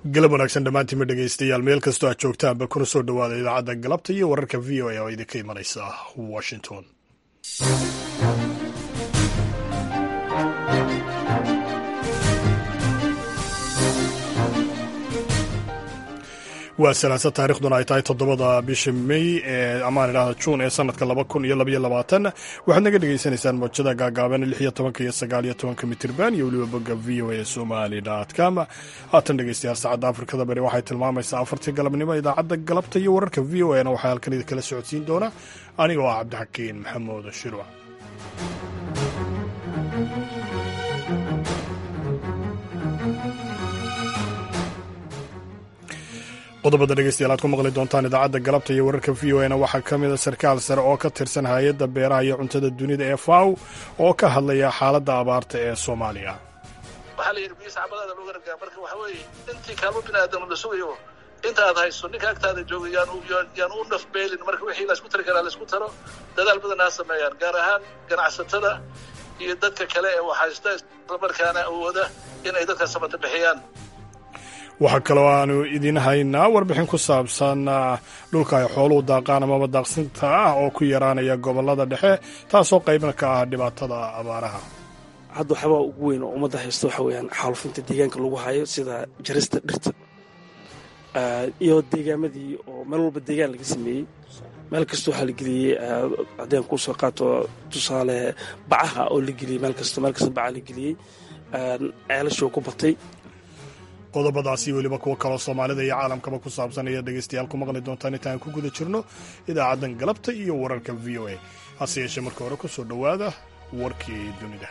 galab wanaagsan dhammaantiinma dhegaystayaal meel kastoo aad joogtaanba kuna soo dhowaada idaacadda galabta iyo wararka v o a oo idinka imanaysa washington waa salaasa taarikhduna ay tahay toddobada bisha may ee amaan idhahda juun ee sanadka laba kun iyo labaiyo labaatan waxaad naga dhagaysanaysaan moojada gaagaaban lix iyo tobanka iyo sagaal iyo tobanka mitirban iyo weliba bogga v o a somali com haatan dhegeystayaal saacadda afrikada bari waxay tilmaamaysaa afartii galabnimo idaacadda galabta iyo wararka v o a na waxaa halkan idinkala socodsiin doona anigoo ah cabdixakiin maxamuud shirwa qodobada dhegeystayaal aad ku maqli doontaan idaacadda galabta iyo wararka v o a na waxaa ka mida sarkaal sare oo ka tirsan hay-adda beeraha iyo cuntada dunida ee faw oo ka hadlaya xaaladda abaarta ee soomaaliya waxaa la yidhi biis camalada lagu gargaa marka waxa weeye intii kaalmo bini aadam la sugayo inta aad hayso ninka agtaada jooga yaan u nafbeelin marka wixii laysku tari karaa laysku taro dadaal badan ha sameeyaan gaar ahaan ganacsatada iyo dadka kale ee waxhaysta islamarkaana awooda inay dadka samata bixiyaan waxaa kaloo aanu idiin haynaa warbixin ku saabsan dhulka ay xooluhu daaqaan amaba daaqsinta ah oo ku yaraanaya gobollada dhexe taasoo qaybna ka ah dhibaatada abaaraha hadda waxyaabaa ugu weyn oo ummadda haysta waxa weeyaan xaalufinta deegaanka lagu hayo sida jarista dhirta iyo deegaamadii oo meel walba deegaan laga sameeyey meel kasta waxaa la geliyey haddeen kusoo qaato tusaale bacaha oo la geliyey meel kasta meel kasta bacaha la geliyey ceelashoo ku batay qodobadaasi weliba kuwo kaloo soomaalida iyo caalamkaba ku saabsan ayaad dhegaystayaal ku maqli doontaan intaan ku guda jirno idaacaddan galabta iyo wararka v o a hase yeeshee marka hore ku soo dhowaada warkii dunida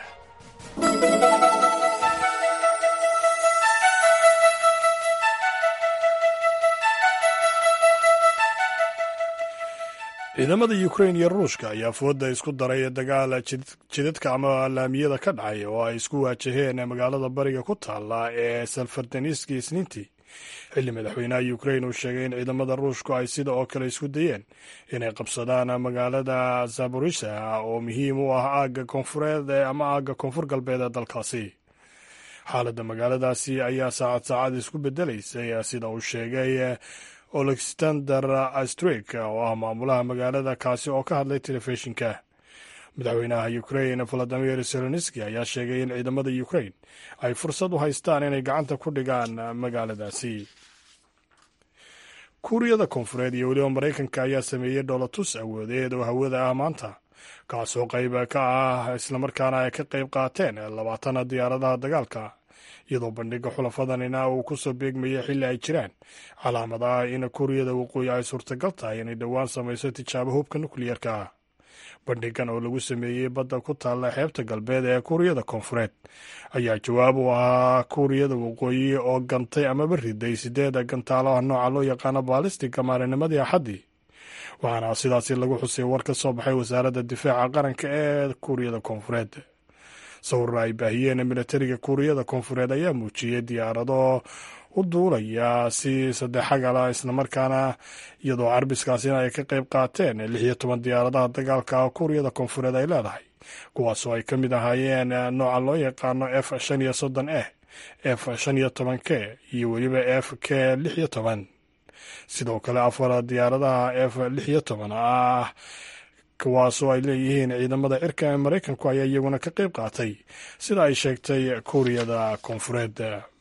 ciidamada ukrain iyo ruushka ayaa fooda isku daray dagaal jidadka ama laamiyada ka dhacay oo ay isku waajaheen magaalada bariga ku taala ee salfartaniski isniintii xilli madaxweynaha ukrain uu sheegay in ciidamada ruushku ay sida oo kale isku dayeen inay qabsadaan magaalada zaborisha oo muhiim u ah aagga koonfureed ama aagga koonfur galbeed ee dalkaasi xaaladda magaaladaasi ayaa saacad saacad isku bedelaysay sida uu sheegay olexander astrik oo ah maamulaha magaalada kaasi oo ka hadlay telefishinka madaxweynaha ukrain valadimir zelenski ayaa sheegay in ciidamada ukrain ay fursad u haystaan inay gacanta ku dhigaan magaaladaasi kuuriyada koonfureed iyo weliba maraykanka ayaa sameeyey dhoolatus awoodeed oo hawada ah maanta kaasoo qayb ka ah islamarkaana ay ka qayb qaateen labaatan diyaaradaha dagaalka iyadoo bandhiga xulafadanina uu ku soo beegmayay xilli ay jiraan calaamadaha in kuuriyada waqooyi ay suurtagal tahay inay dhowaan samayso tijaabo hubka nukliyarka ah bandhigan oo lagu sameeyey badda ku taalla xeebta galbeed ee kuuriyada koonfureed ayaa jawaab u ahaa kuuriyada waqooyi oo gantay amaba riday sideed gantaalo ah nooca loo yaqaano baalistiga maalinimadii axaddii waxaana sidaasi lagu xusay war ka soo baxay wasaaradda difaaca qaranka ee kuuriyada koonfureed sawir ay baahiyeen militariga kuuriyada koonfureed ayaa muujiyey diyaarado u duulaya si saddexagala islamarkaana iyadoo carbiskaasina ay ka qayb qaateen lix iyo toban diyaaradaha dagaalka kuuriyada koonfureed ay leedahay kuwaasoo ay ka mid ahaayeen nooca loo yaqaano f shan iyo soddon e f shan iyo toban k iyo weliba f k lix iyo toban sidoo kale afar diyaaradaha f lix iyo toban ah kuwaasoo ay leeyihiin ciidamada cirka ee maraykanku ayaa iyaguna ka qayb qaatay sida ay sheegtay kuuriyada koonfureed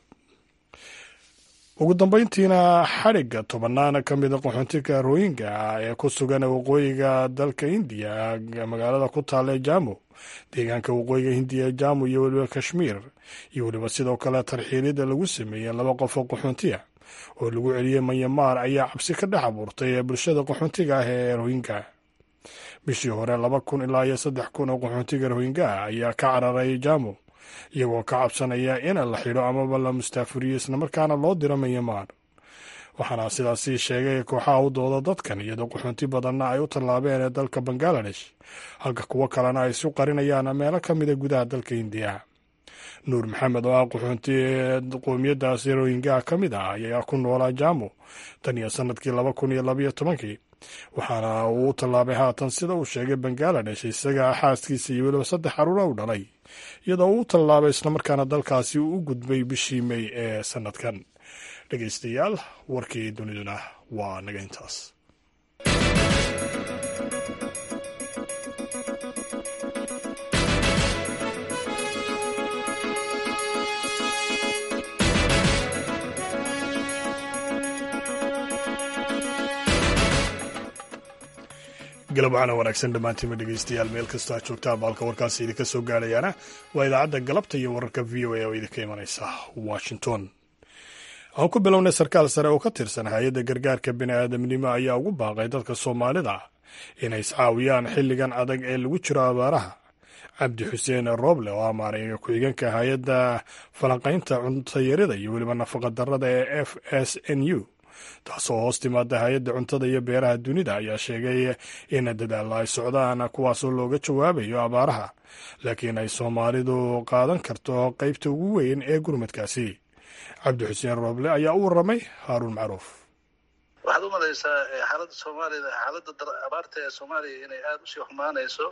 ugu dambeyntiina xadhigga tobannaan ka mida qaxoontiga royinga ee ku sugan waqooyiga dalka hindiya magaalada ku taalla jamu deegaanka waqooyiga hindiya ee jamu iyo weliba kashmiir iyo weliba sidoo kale tarxiilida lagu sameeyey laba qof oo qaxoontiya oo lagu celiyey manyamaar ayaa cabsi ka dhex abuurtay ee bulshada qaxoontiga ah ee royinga bishii hore laba kun ilaa iyo saddex kun oo qaxoontiga rohingaha ayaa ka cararay jamu iyagoo ka cabsanaya in la xidho amaba la mustaafuriyo islamarkaana loo diro manyamaar waxaana sidaasi sheegay kooxaha u dooda dadkan iyadoo qaxoonti badanna ay u tallaabeen ee dalka bangaladesh halka kuwo kalena ay isu qarinayaan meelo ka mida gudaha dalka hindiya nuur maxamed oo ah qaxoonti qoomiyadaasi rohingaha ka mid ah ayaa ku noolaa jamu tan iyo sanadkii laba kun iyo labaiyo tobankii waxaana uu u tallaabay haatan sida uu sheegay bangaladesh isaga xaaskiisa iyo weliba saddex caruura u dhalay iyadoo uu u tallaabay islamarkaana dalkaasi uu u gudbay bishii mey ee sanadkan dhegaystayaal warkii duniduna waa naga intaas galab waxaana wanaagsan dhammaantiinma dhegaystayaal meel kastoo aad joogtaan baalka warkaasi idinka soo gaadhayaana waa idaacadda galabta iyo wararka v o a oo idinka imanaysa washington aan ku bilownay sarkaal sare oo ka tirsan hay-adda gargaarka bini'aadamnimo ayaa ugu baaqay dadka soomaalida inay iscaawiyaan xilligan adag ee lagu jiro abaaraha cabdi xuseen rooble oo amaaray ku-xigeenka hay-adda falanqaynta cuntayarida iyo weliba nafaqa darrada ee f s n u taasoo hoos timaada hay-adda cuntada iyo beeraha dunida ayaa sheegay in dadaalla ay socdaan kuwaasoo looga jawaabayo abaaraha laakiin ay soomaalidu qaadan karto qaybta ugu weyn ee gurmadkaasi cabdi xuseen rooble ayaa u warramay haaruun macruuf waxaad u malaysaa xaaladda soomaalida xaaladda abaarta ee soomaaliya inay aada usii xumaanayso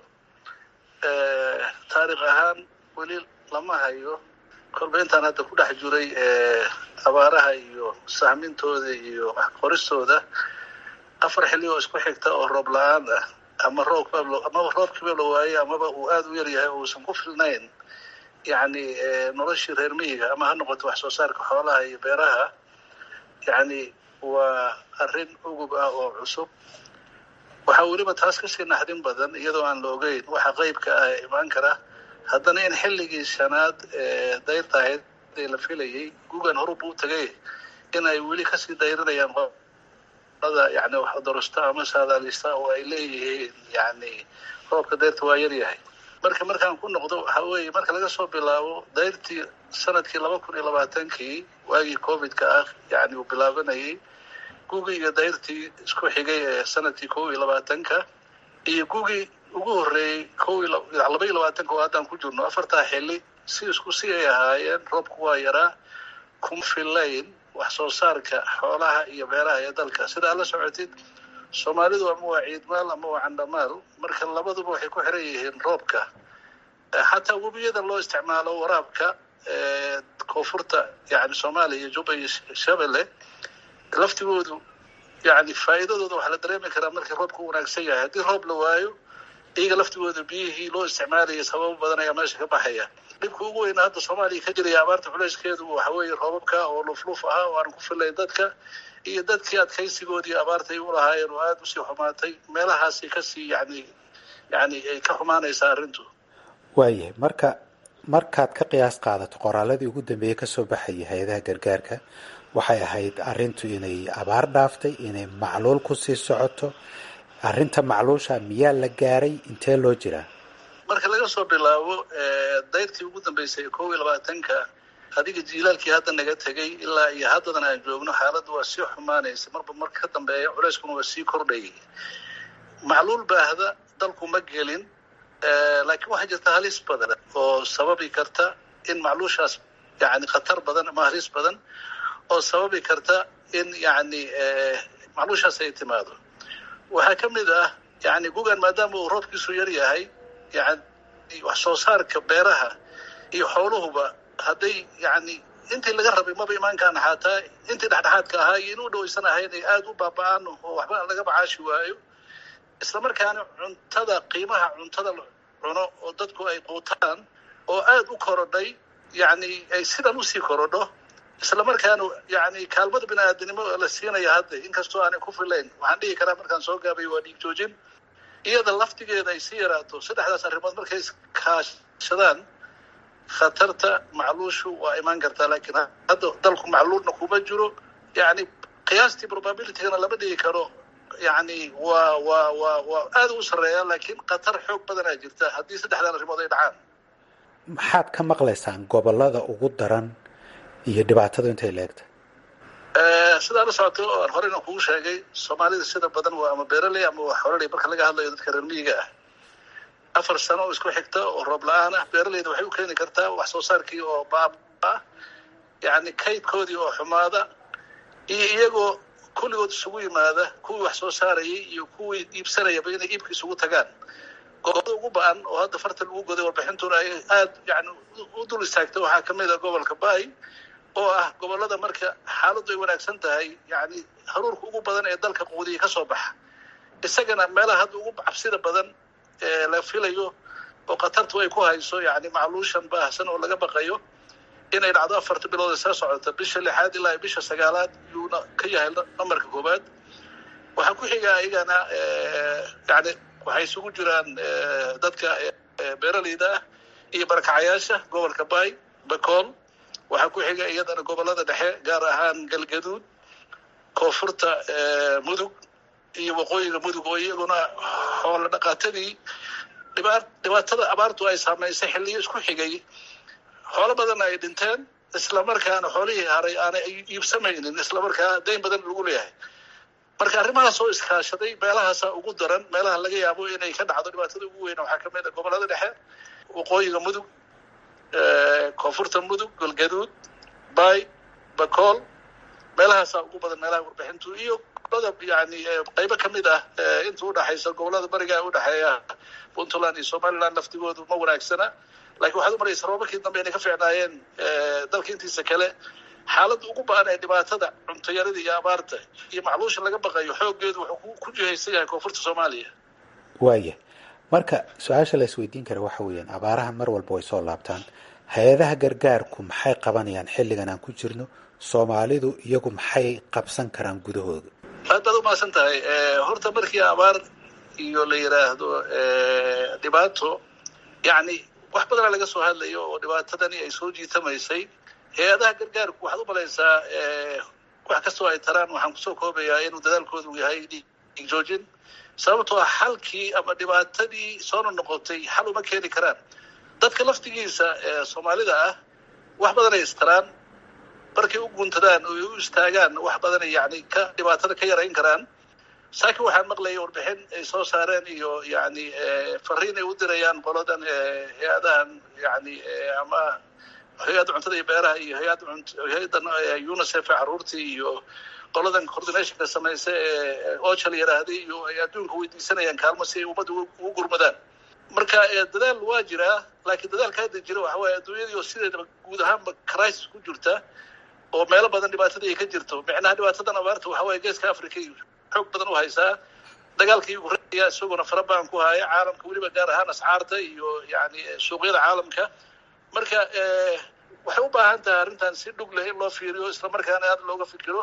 taarikh ahaan weli lama hayo kolba intaan hadda ku dhex jiray abaaraha iyo sahmintooda iyo qoristooda afar xilli oo isku xigta oo roob la-aan ah ama roobka amaba roobkiiba la waayey amaba uu aada u yaryahay oo uusan ku filnayn yacni noloshii reer miyiga ama ha noqoto wax soo saarka xoolaha iyo beeraha yacni waa arrin ugub ah oo cusub waxaa weliba taas kasii naxdin badan iyadoo aan la ogeyn waxa qeybka ah ee imaan kara haddana in xilligii shanaad ee dayrta ahayd ee la filayay gugan horub u tagay in ay weli kasii dayrinayaan qolada yani waxdorosta ama saadaalista oo ay leeyihiin yani roobka dayrta waa yaryahay marka markaan ku noqdo waxa weeye marka laga soo bilaabo dayrtii sanadkii laba kun iyo labaatankii waagii covidka ah yani uu bilaabanayay gugii iyo dayrtii isku xigay ee sanadkii kow iyo labaatanka iyo gugii ugu horreeyey kow laba iyo labaatanka oo haddaan ku jirno afartaa xilli si isku si ay ahaayeen roobku waa yaraa kuma fillayn wax soo saarka xoolaha iyo beeraha ee dalka sidaa la socotid soomaalidu ama waa ciidmaal ama waa candhamaal marka labaduba waxay ku xiran yihiin roobka xataa webiyada loo isticmaalo waraabka koonfurta yani soomaaliya iyo juba iyo shabelle laftigoodu yani faa'iidadooda waxaa la dareemi karaa markii roobka u wanaagsan yahay haddii roob la waayo iyaga laftigooda biyihii loo isticmaalaya sababo badan ayaa meesha ka baxaya dhibka ugu weyna hadda soomaaliya ka jiraya abaarta culeyskeedu waxa weeye roobabka oo lufluf ahaa oo aan ku filayn dadka iyo dadkii adkaysigoodii abaarta ay u lahaayeen oo aada usii xumaatay meelahaasi kasii yani yani ay ka xumaanaysaa arrintu waayahay marka markaad ka qiyaas qaadato qoraaladii ugu dambeeyey kasoo baxayay hay-adaha gargaarka waxay ahayd arrintu inay abaar dhaaftay inay macluul kusii socoto arrinta macluusha miyaa la gaaray intee loo jiraa marka laga soo bilaabo dayrtii ugu dambeysay kow iyo labaatanka adiga jiilaalkii hadda naga tegay ilaa iyo haddadan aan joogno xaaladda waa sii xumaanaysa marba marka ka dambeeya culeyskuna waa sii kordhayay macluul baahda dalku ma gelin laakiin waxaa jirta halis badan oo sababi karta in macluushaas yani khatar badan ama halis badan oo sababi karta in yani macluushaas ay timaado waxaa ka mid ah yani gugan maadaama uu roobkiisu yar yahay yani wax soo saarka beeraha iyo xooluhuba hadday yani intii laga rabay maba imaankaana xataa intii dhexdhexaadka ahaa iyo inuu dhawaysan ahayn ay aada u baaba-aan oo waxba laga macaashi waayo isla markaana cuntada qiimaha cuntada la cuno oo dadku ay quutaan oo aada u korodhay yani ay sidan usii korodho isla markaana yani kaalmada bini aadanimo la siinaya hadda inkastoo aanay ku filayn waxaan dhihi karaa markaan soo gaabay waa dhiig joojin iyada laftigeeda ay sii yaraato saddexdaas arrimood markay iskaashadaan khatarta macluushu waa imaan kartaa laakiin hadda dalku macluulna kuma jiro yani qiyaastii probabilitygana lama dhigi karo yani waa waa waa waa aada u sarreeya laakiin khatar xoog badanaa jirta haddii saddexdan arrimood ay dhacaan maxaad ka maqlaysaan gobolada ugu daran iyo dhibaatadu intay leegta sidaa la socoto oo aan horeyna kugu sheegay soomaalida sida badan waa ama beeraley ama waa xoraley marka laga hadlayo dadka reer miyiga ah afar sano oo isku xigta oo roob la-aan ah beeraleyda waxay u keeni kartaa wax soo saarkii oo baab ah yani kaydkoodii oo xumaada iyo iyagoo kulligood isugu yimaada kuwii wax soo saarayay iyo kuwii iibsanayaba inay iibka isugu tagaan gobolada ugu ba-an oo hadda farta lagu goday warbixintuna ay aada yani u dul istaagtay waxaa kamid a gobolka bay oo ah gobollada marka xaaladdu ay wanaagsan tahay yani haruurka ugu badan ee dalka quudiya ka soo baxa isagana meelaha hadda ugu cabsida badan ee la filayo oo khatartu ay ku hayso yani macluushan baahsan oo laga baqayo inay dhacdo afarta bilood ee soo socota bisha lixaad ilaa bisha sagaalaad yuuna ka yahay namarka koowaad waxaa ku xiga iyagana yani waxay isugu jiraan dadka beeraleyda ah iyo barakacayaasha gobolka bay bakool waxaa ku xiga iyadana gobollada dhexe gaar ahaan galgaduud koonfurta mudug iyo waqooyiga mudug oo iyaguna xoolo dhaqaatadii dhibaatada abaartu ay saamaysay xilliyo isku xigay xoolo badanna ay dhinteen islamarkaana xoolihii haray aanay iibsamaynin islamarkaa dayn badan lagu leeyahay marka arrimahaas oo iskaashaday meelahaasa ugu daran meelaha laga yaabo inay ka dhacdo dhibaatada ugu weyn waxaa kamid a gobollada dhexe waqooyiga mudug koonfurta mudug galgaduud bay bakool meelahaasaa ugu badan meelaha warbixintu iyo gobolada yani qaybo kamid ah inta udhaxaysa gobolada bariga udhexeeya puntland iyo somaliland laftigoodu ma wanaagsana lakin waxaad umaraysa roobabkii dambe inay ka fiicnaayeen dalka intiisa kale xaaladda ugu ba-an ee dhibaatada cuntayarada iyo abaarta iyo macluusha laga baqayo xooggeedu wuxuu ku jihaysan yahay koonfurta soomaaliya waaya marka su-aasha la isweydiin kara waxa weeyaan abaaraha mar walba way soo laabtaan hay-adaha gargaarku maxay qabanayaan xilligan aan ku jirno soomaalidu iyagu maxay qabsan karaan gudahooda aad baad umahadsan tahay horta markii abaar iyo la yidhaahdo dhibaato yani wax badana laga soo hadlayo oo dhibaatadani ay soo jiitamaysay hay-adaha gargaarku waxaad umalaysaa wax kastoo ay taraan waxaan kusoo koobayaa inuu dadaalkoodu yahay joojin sababtoo ah xalkii ama dhibaatadii soona noqotay xal uma keeni karaan dadka laftigiisa soomaalida ah wax badanay istaraan markay u guuntadaan oo ay u istaagaan wax badanay yani ka dhibaatada ka yarayn karaan saakiin waxaan maqlayay warbixin ay soo saareen iyo yani fariin ay u dirayaan qoladan hay-adahan yani ama hay-adda cuntada iyo beeraha iyo hay-adda hay-addan unicef ee caruurtii iyo qoladan coordinationka samaysa ee ocha la yidhaahday iyo ay adduunka weydiisanayaan kaalmo si ay ummadda ugu gurmadaan marka dadaal waa jiraa laakiin dadaalka hadda jira waxa waaye adduunyadii oo sideedaba guud ahaanba crisis ku jirta oo meelo badan dhibaatadii ay ka jirto micnaha dhibaatadan abaarta waxa waaye geeska africa iyo xoog badan u haysaa dagaalka ukraina isaguna fara badan ku haya caalamka weliba gaar ahaan ascaarta iyo yani suuqyada caalamka marka waxay u baahan tahay arrintan si dhug leh in loo fiiriyo islamarkaana aad looga fikiro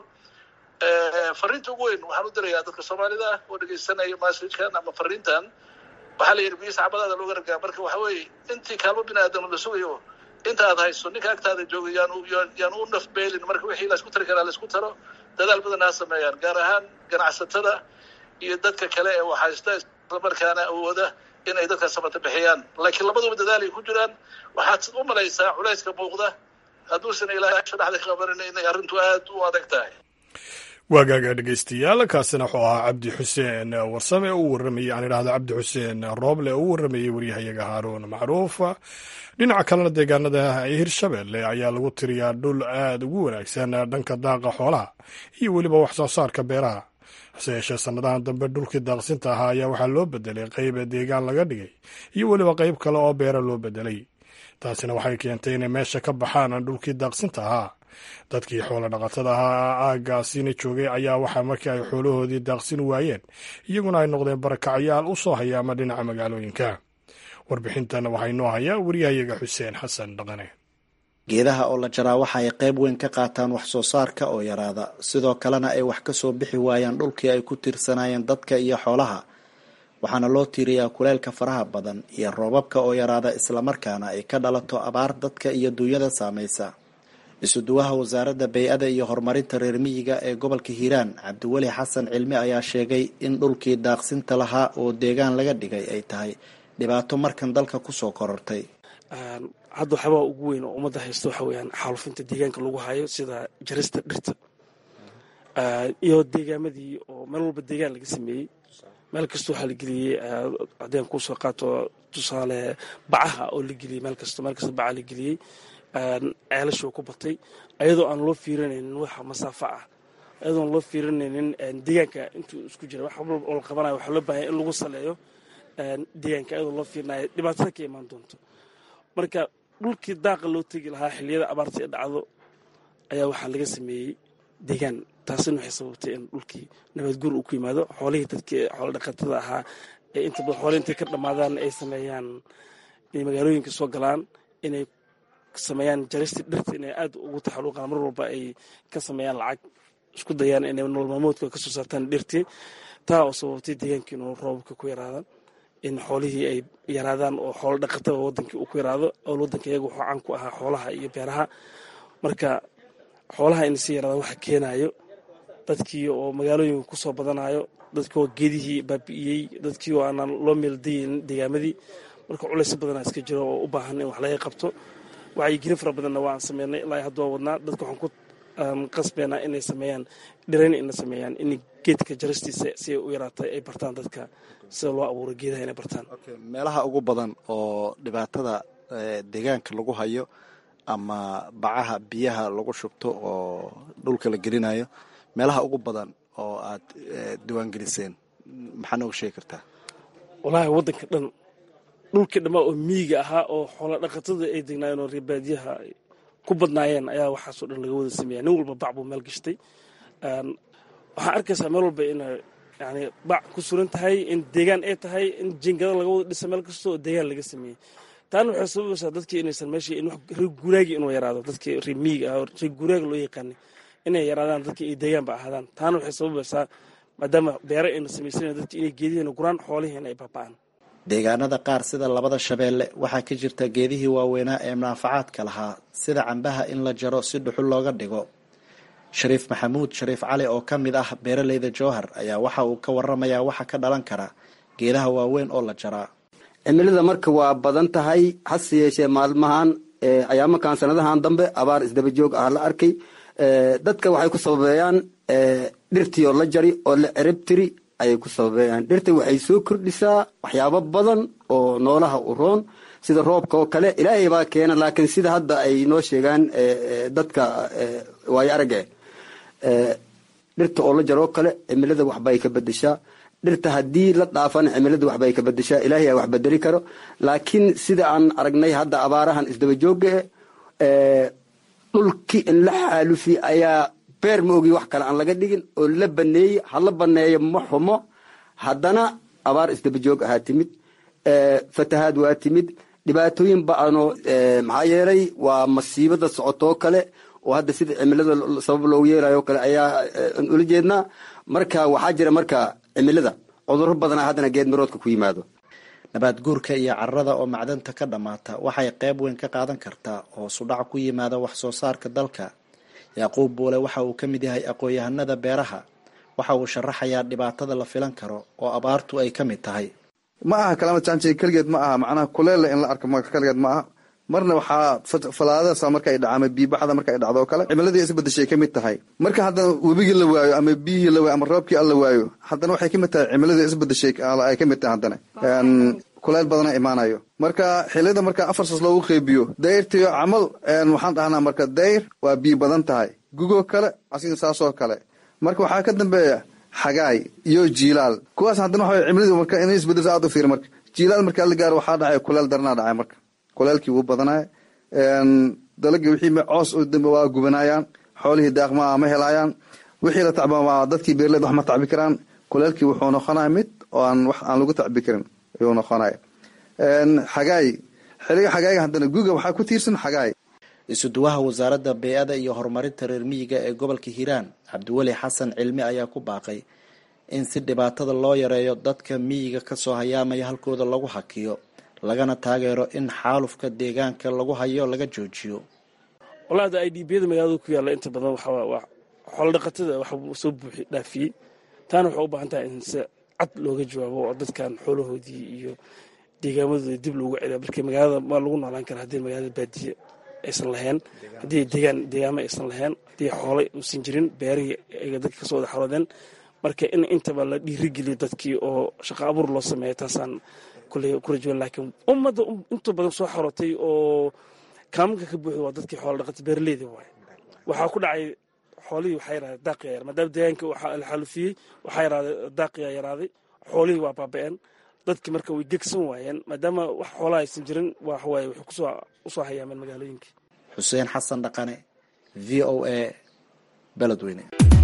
fariinta ugu weyn waxaan u dirayaa dadka soomaalida ah oo dhegaysanaya masajkan ama fariintan waxaa la yidhi biyo sacbadaada looga ragaa marka waxa weeye intii kaalmo bini aadam la sugayo inta aad hayso ninka agtaada jooga yaan yaan u nafbeelin marka wixii laisku tari karaa laisku taro dadaal badan ha sameeyaan gaar ahaan ganacsatada iyo dadka kale ee waxhaysta islamarkaana awooda in ay dadka samata bixiyaan laakiin labaduba dadaalay ku jiraan waxaad u malaysaa culayska muuqda hadduusan ilaahay asha dhexda ka qabanin inay arrintu aad u adag tahay waagaaga dhegeystayaal kaasina wuxuu ahaa cabdi xuseen warsame oo u warramayey aan idhahdo cabdi xuseen rooble oo u warramayey waryahayaga haaruun macruuf dhinaca kalena deegaanada hirshabelle ayaa lagu tiriyaa dhul aad ugu wanaagsan dhanka daaqa xoolaha iyo weliba wax soo saarka beeraha hase yeeshee sannadahan dambe dhulkii daaqsinta ahaa ayaa waxaa loo bedelay qayb deegaan laga dhigay iyo weliba qayb kale oo beera loo bedelay taasina waxay keentay inay meesha ka baxaan dhulkii daaqsinta ahaa dadkii xoolo dhaqatada ahaa aaggaasina joogay ayaa waxaa markii ay xoolahoodii daaqsin waayeen iyaguna ay noqdeen barakacyaal u soo hayaama dhinaca magaalooyinka warbixintan waxaa inoo hayaa wariyahayaga xuseen xasan dhaqane geedaha oo la jaraa waxa ay qayb weyn ka qaataan wax soo saarka oo yaraada sidoo kalena ay wax ka soo bixi waayaan dhulkii ay ku tiirsanaayeen dadka iyo xoolaha waxaana loo tiiriyaa kuleylka faraha badan iyo roobabka oo yaraada islamarkaana ay ka dhalato abaar dadka iyo duunyada saamaysa isuduwaha wasaaradda bay-ada iyo horumarinta reer miyiga ee gobolka hiiraan cabdiweli xasan cilmi ayaa sheegay in dhulkii daaqsinta lahaa oo deegaan laga dhigay ay tahay dhibaato markan dalka kusoo korortay hadda waxyaabaa ugu weyn oo ummadda haysta waxa weeyaan xaalufinta deegaanka lagu hayo sida jarista dhirta iyo deegaamadii oo meel walba deegaan laga sameeyey meel kasta waxaa la geliyey haddeen kusoo qaato tusaale bacaha oo la geliyey meel kasta meel kasta bacaha la geliyey ceelashoo ku batay ayadoo aan loo fiirinaynin waxa masaafo ah ayadoon loo fiirinaynin deegaanka intuu isku jira wax walba oo la qabanayo waxaa loo baahanya in lagu saleeyo deegaanka ayadoo loo fiirinayo dhibaatada ka imaan doonto marka dhulkii daaqa loo tegi lahaa xilliyada abaarta ee dhacdo ayaa waxaa laga sameeyey deegaan taasina waxay sababtay in dhulkii nabadguur uu ku yimaado xoolihii dadkii xoolo dhaqatada ahaa ee inta badan xoolihii intay ka dhammaadaan ay sameeyaan inay magaalooyinka soo galaan inay sameeyaan jarista dhirta inay aad ugu taxaluuqaan mar walba ay ka sameeyaan lacag isku dayaan inay nolol maalmoodka ka soo saartaan dhirtii taa oo sababtay deegaankii inuu roobabka ku yaraadaan in xoolihii ay yaraadaan oo xoolo dhaqatada wadankii uu ku yaraado oo wadanka iyaga wuxuu caan ku ahaa xoolaha iyo beeraha marka xoolaha in si yaraada waxa keenayo dadkii oo magaalooyinka kusoo badanayo dadkii oo geedihii baabi'iyey dadkii oo aanan loo meeldayin deegaamadii marka culays badanaa iska jiro oo u baahan in wax laga qabto wacyigelin fara badanna waan sameynay ilaa hadda waa wadnaa dadka waxaan ku qasbeynaa inay sameeyaan dhirayn inay sameeyaan in geedka jaristiisa si ay u yaraatay ay bartaan dadka sida loo abuuro geedaha inay bartaan meelaha ugu badan oo dhibaatada deegaanka lagu hayo ama bacaha biyaha lagu shubto oo dhulka la gelinayo meelaha ugu badan oo aad diiwaangeliseen maxaa nooga sheegi kartaa wallaahi waddanka dhan dhulkii dhammaa oo miyiga ahaa oo xoola dhaqatada ay degnaayeen oo reebaadiyaha ku badnaayeen ayaa waxaasoo dhan laga wada sameeya nin walba bac buu meel gashtay waxaan arkaysaa meel walba inay yani bac ku suran tahay in deegaan ay tahay in jingada laga wada dhisa meel kasta oo deegaan laga sameeyey taana waxay sababaysaa dadkii inaysan meesha reer guuraagi inuu yaraado dadkii reer miyiga ah oo reer guuraaga loo yaqaanay inay yaraadaan dadkii ay deegaanba ahaadaan taana waxay sababaysaa maadaama beere ayna samaysanan dadkii inay geedihiina guraan xoolihiina ay baaba'aan deegaanada qaar sida labada shabeelle waxaa ka jirta geedihii waaweynaa ee munaafacaadka lahaa sida cambaha in la jaro si dhuxul looga dhigo shariif maxamuud shariif cali oo ka mid ah beeraleyda jowhar ayaa waxa uu ka waramayaa waxa ka dhalan kara geedaha waaweyn oo la jaraa cimilada marka waa badan tahay hase yeeshee maalmahan ayaamakan sanadahan dambe abaar isdaba joog ah la arkay dadka waxay ku sababeeyaan dhirtii oo la jari oo la ceribtiri ayay ku sababeeyaan dhirta waxay soo kordhisaa waxyaabo badan oo noolaha u roon sida roobka oo kale ilaahay baa keena laakiin sida hadda ay noo sheegaan dadka waayo arage dhirta oo la jaroo kale cimilada waxbay ka bedeshaa dhirta haddii la dhaafana cimilada waxbay ka bedeshaa ilaahay a wax bedeli karo laakiin sida aan aragnay hadda abaarahan isdaba jooga e dhulkii in la xaalufi ayaa beer ma ogi wax kale aan laga dhigin oo la baneeyey hala baneeyo ma xumo haddana abaar isdaba joog ahaa timid fatahaad waa timid dhibaatooyin ba-ano maxaa yeelay waa masiibada socotoo kale oo hadda sida cimilada sabab loogu yeelayo kale ayaa ula jeednaa marka waxaa jira marka cimilada cuduro badana haddana geed miroodka ku yimaado nabaad guurka iyo carada oo macdanta ka dhammaata waxay qayb weyn ka qaadan kartaa oo sudhac ku yimaada wax soo saarka dalka yacquub buule waxa uu ka mid yahay aqoon-yahanada beeraha waxa uu sharaxayaa dhibaatada la filan karo oo abaartu ay ka mid tahay ma aha kalaamad jaanjay keligeed ma aha macnaha kuleella in la arko keligeed ma aha marna waxaa falaadadaasa marka ay dhaca ama biibaxda marka ay dhacdo oo kale cimiladii isbadeshay ka mid tahay marka haddana webigii la waayo ama biyihii la waayo ama roobkii alla waayo haddana waxay ka mid tahay cimiladii isbadeshay ay ka mid tahay haddana kuleyl badana imaanayo marka xiliyada marka afar saas loogu qeybiyo dayrtiyo camal waxaan dhahnaa marka dayr waa biyo badan tahay gugoo kale asiga saasoo kale marka waxaa ka dambeeya xagaay iyo jiilaal kuwaas haddana waxa cimiladu marka inay isbedelso aad u fiir marka jiilaal markaa la gaaro waxaa dhacay kuleel daranaa dhacay marka kuleelkii wuu badanaya dalagii wixii coos waa gubanayaan xoolihii daaqma ma helayaan wixii la tacba waa dadkii beerleed wax ma tacbi karaan kuleelkii wuxuu noqonaya mid oo aan wax aan lagu tacbi karin ayuu noqonaya xagaay xiliga xagaayga haddana guga waxaa ku tiirsan xagaay isuduwaha wasaaradda bey-ada iyo horumarinta reer miyiga ee gobolka hiiraan cabdiweli xasan cilmi ayaa ku baaqay in si dhibaatada loo yareeyo dadka miyiga kasoo hayaamaya halkooda lagu hakiyo lagana taageero in xaalufka deegaanka lagu hayo laga joojiyo walaada i d biyada magaalada ku yaalla inta badan waa xoolodhaqatada wax soo buuxi dhaafiyey taana waxay u baahan tahay in si cad looga jawaabo oo dadkan xoolahoodii iyo deegaamadooda dib loogu celiyo marka magaalada ma lagu noolaan kara haddii magaalada baadiye aysan lahayn haddii deegaan deegaamo aysan lahayn haddii xoolo uusan jirin beerihii ay dadka kasoo wada xaroodeen marka in intaba la dhiirigeliyo dadkii oo shaqo abuur loo sameeyo taasaan kuley ku rajawan laakiin ummadda inta badan soo xarootay oo kaamanka ka buuxda waa dadkii xoola dhaqata beeraleyda waay waxaa ku dhacay xoolihii waxaa yaraaday daaqiyaa yar maadaama deegaanka waxaa la xaalufiyey waxaa yaraaday daaqiyaa yaraaday xoolihii waa baaba-een dadki marka way gegsan waayeen maadaama wax xoolaha aysan jirin waxawaaye waxay kusoo usoo hayaameen magaalooyinka xuseen xasan dhaqane v o a beledweyne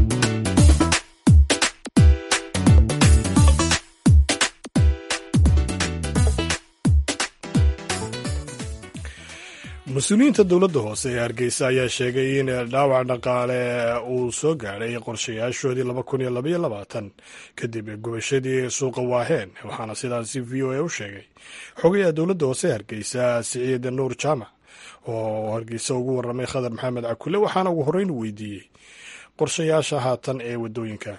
mas-uuliyiinta dowladda hoose ee hargeysa ayaa sheegay in dhaawac dhaqaale uu soo gaadhay qorshayaashoodii laba kun iyo labaiyo labaatan kadib gubashadii suuqa waaheen waxaana sidaasi v o a u sheegay xogayaha dowladda hoose ee hargeysa siciid nuur jaamac oo hargeysa ugu warramay khadar maxamed cakule waxaana ugu horreyn weydiiyey qorshayaasha haatan ee waddooyinka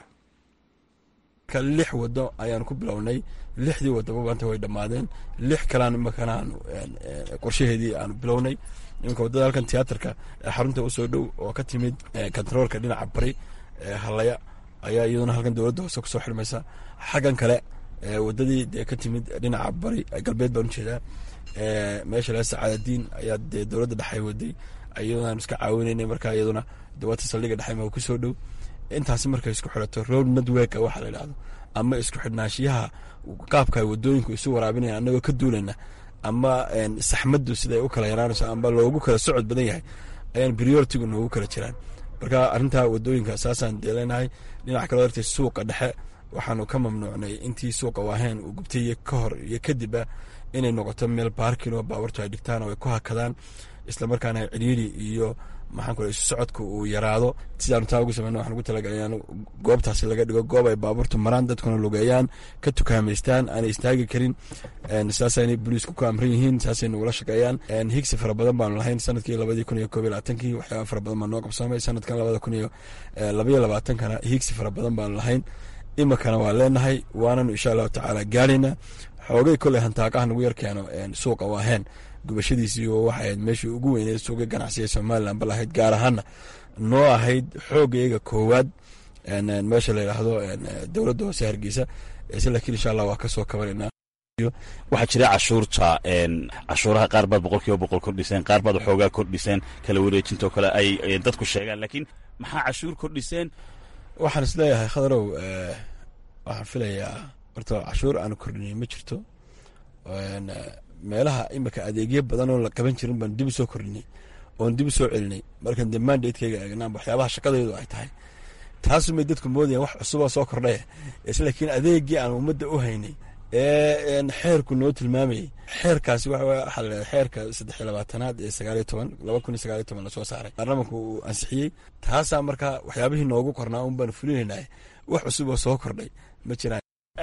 lix wado ayaanu ku bilownay lixdii wadaba maanta way dhammaadeen lix kalaan imakana aanu qorshaheedii aanu bilownay iminka waddada halkan tiyaatarka xarunta usoo dhow oo ka timid kontaroolka dhinaca bari halaya ayaa iyaduna halkan dowladda hoose kusoo xirmaysa xaggan kale wadadii dee ka timid dhinaca bari galbeed baan ujeedaa meesha laga sacaadadiin ayaa dee dowladda dhexay waday iyaduna aanu iska caawinaynay marka iyaduna dawata saldhiga dhexayma kusoo dhow intaasi markay isku xidhato road network waxaa la yidhahdo ama isku xidhnaashiyaha qaabka wadooyinku isu waraabinaya anagoo ka duulana ama saxmaddu siday u kala yaraanayso ama loogu kala socod badan yahay ayaan prioritigu noogu kala jiraan marka arrintaa wadooyinka saasaan deelanahay dhinaca kale dartay suuqa dhexe waxaanu ka mamnuucnay intii suuqa waaheen uu gubtay ka hor iyo kadibba inay noqoto meel baarkin oo baaburtu ay dhigtaan oo ay ku hakadaan islamarkaana ciriiri iyo maxaan kule isu socodka uu yaraado sidaanu taa ugu sameyna waxaan ugu talagalay in goobtaasi laga dhigo goob ay baabuurtu maraan dadkuna lugeeyaan ka tukaamaystaan aanay istaagi karin sidaasayna booliisku ku amran yihiin saasay nagula shaqeeyaan higsi fara badan baanu lahayn sanadkii labadii kun iyo koob iyo labaatankii waxyaaba fara badan baa noo qabsoomay sanadkan labada kun iyo labaiyo labaatankana higsi fara badan baanu lahayn imikana waa leenahay waananu insha allahu tacaala gaarayna xoogay koley hantaaqaha nagu yar keeno suuqa waaheen gubashadiisii oo waxay ahayd meeshii ugu weyneed suuqa ganacsiga somalilan bal ahayd gaar ahaana noo ahayd xoogayga koowaad meesha la yidhaahdo dowladda hoose hargeysa ise laakiin insha allah waa kasoo kabanayna waxaa jira cashuurta cashuuraha qaar baad boqol kiiba boqol kordhiseen qaar baad waxoogaa kordhiseen kala wareejinta oo kale ay dadku sheegaan laakiin maxaa cashuur kordhiseen waxaan is leeyahay khadarow waxaan filayaa horta cashuur aanu kordhinay ma jirto meelaha imika adeegyo badan oo la qaban jirin baan dib u soo kordhinay oon dib u soo celinay markan dee mandatekeyga eegnaan waxyaabaha shaqadaydu ay tahay taasumay dadku moodayaan wax cusuboo soo kordhaya islaakiin adeegii aan ummadda u haynay ee xeerku noo tilmaamayay xeerkaasi waxaa la xeerka saddex iyo labaatanaad ee sagaaliyo toban laba kun iyo sagaaliyo toban lasoo saaray baarlamanku uu ansixiyey taasaa markaa waxyaabihii noogu qornaa un baanu fulinaynay wax cusub oo soo kordhay ma jiraan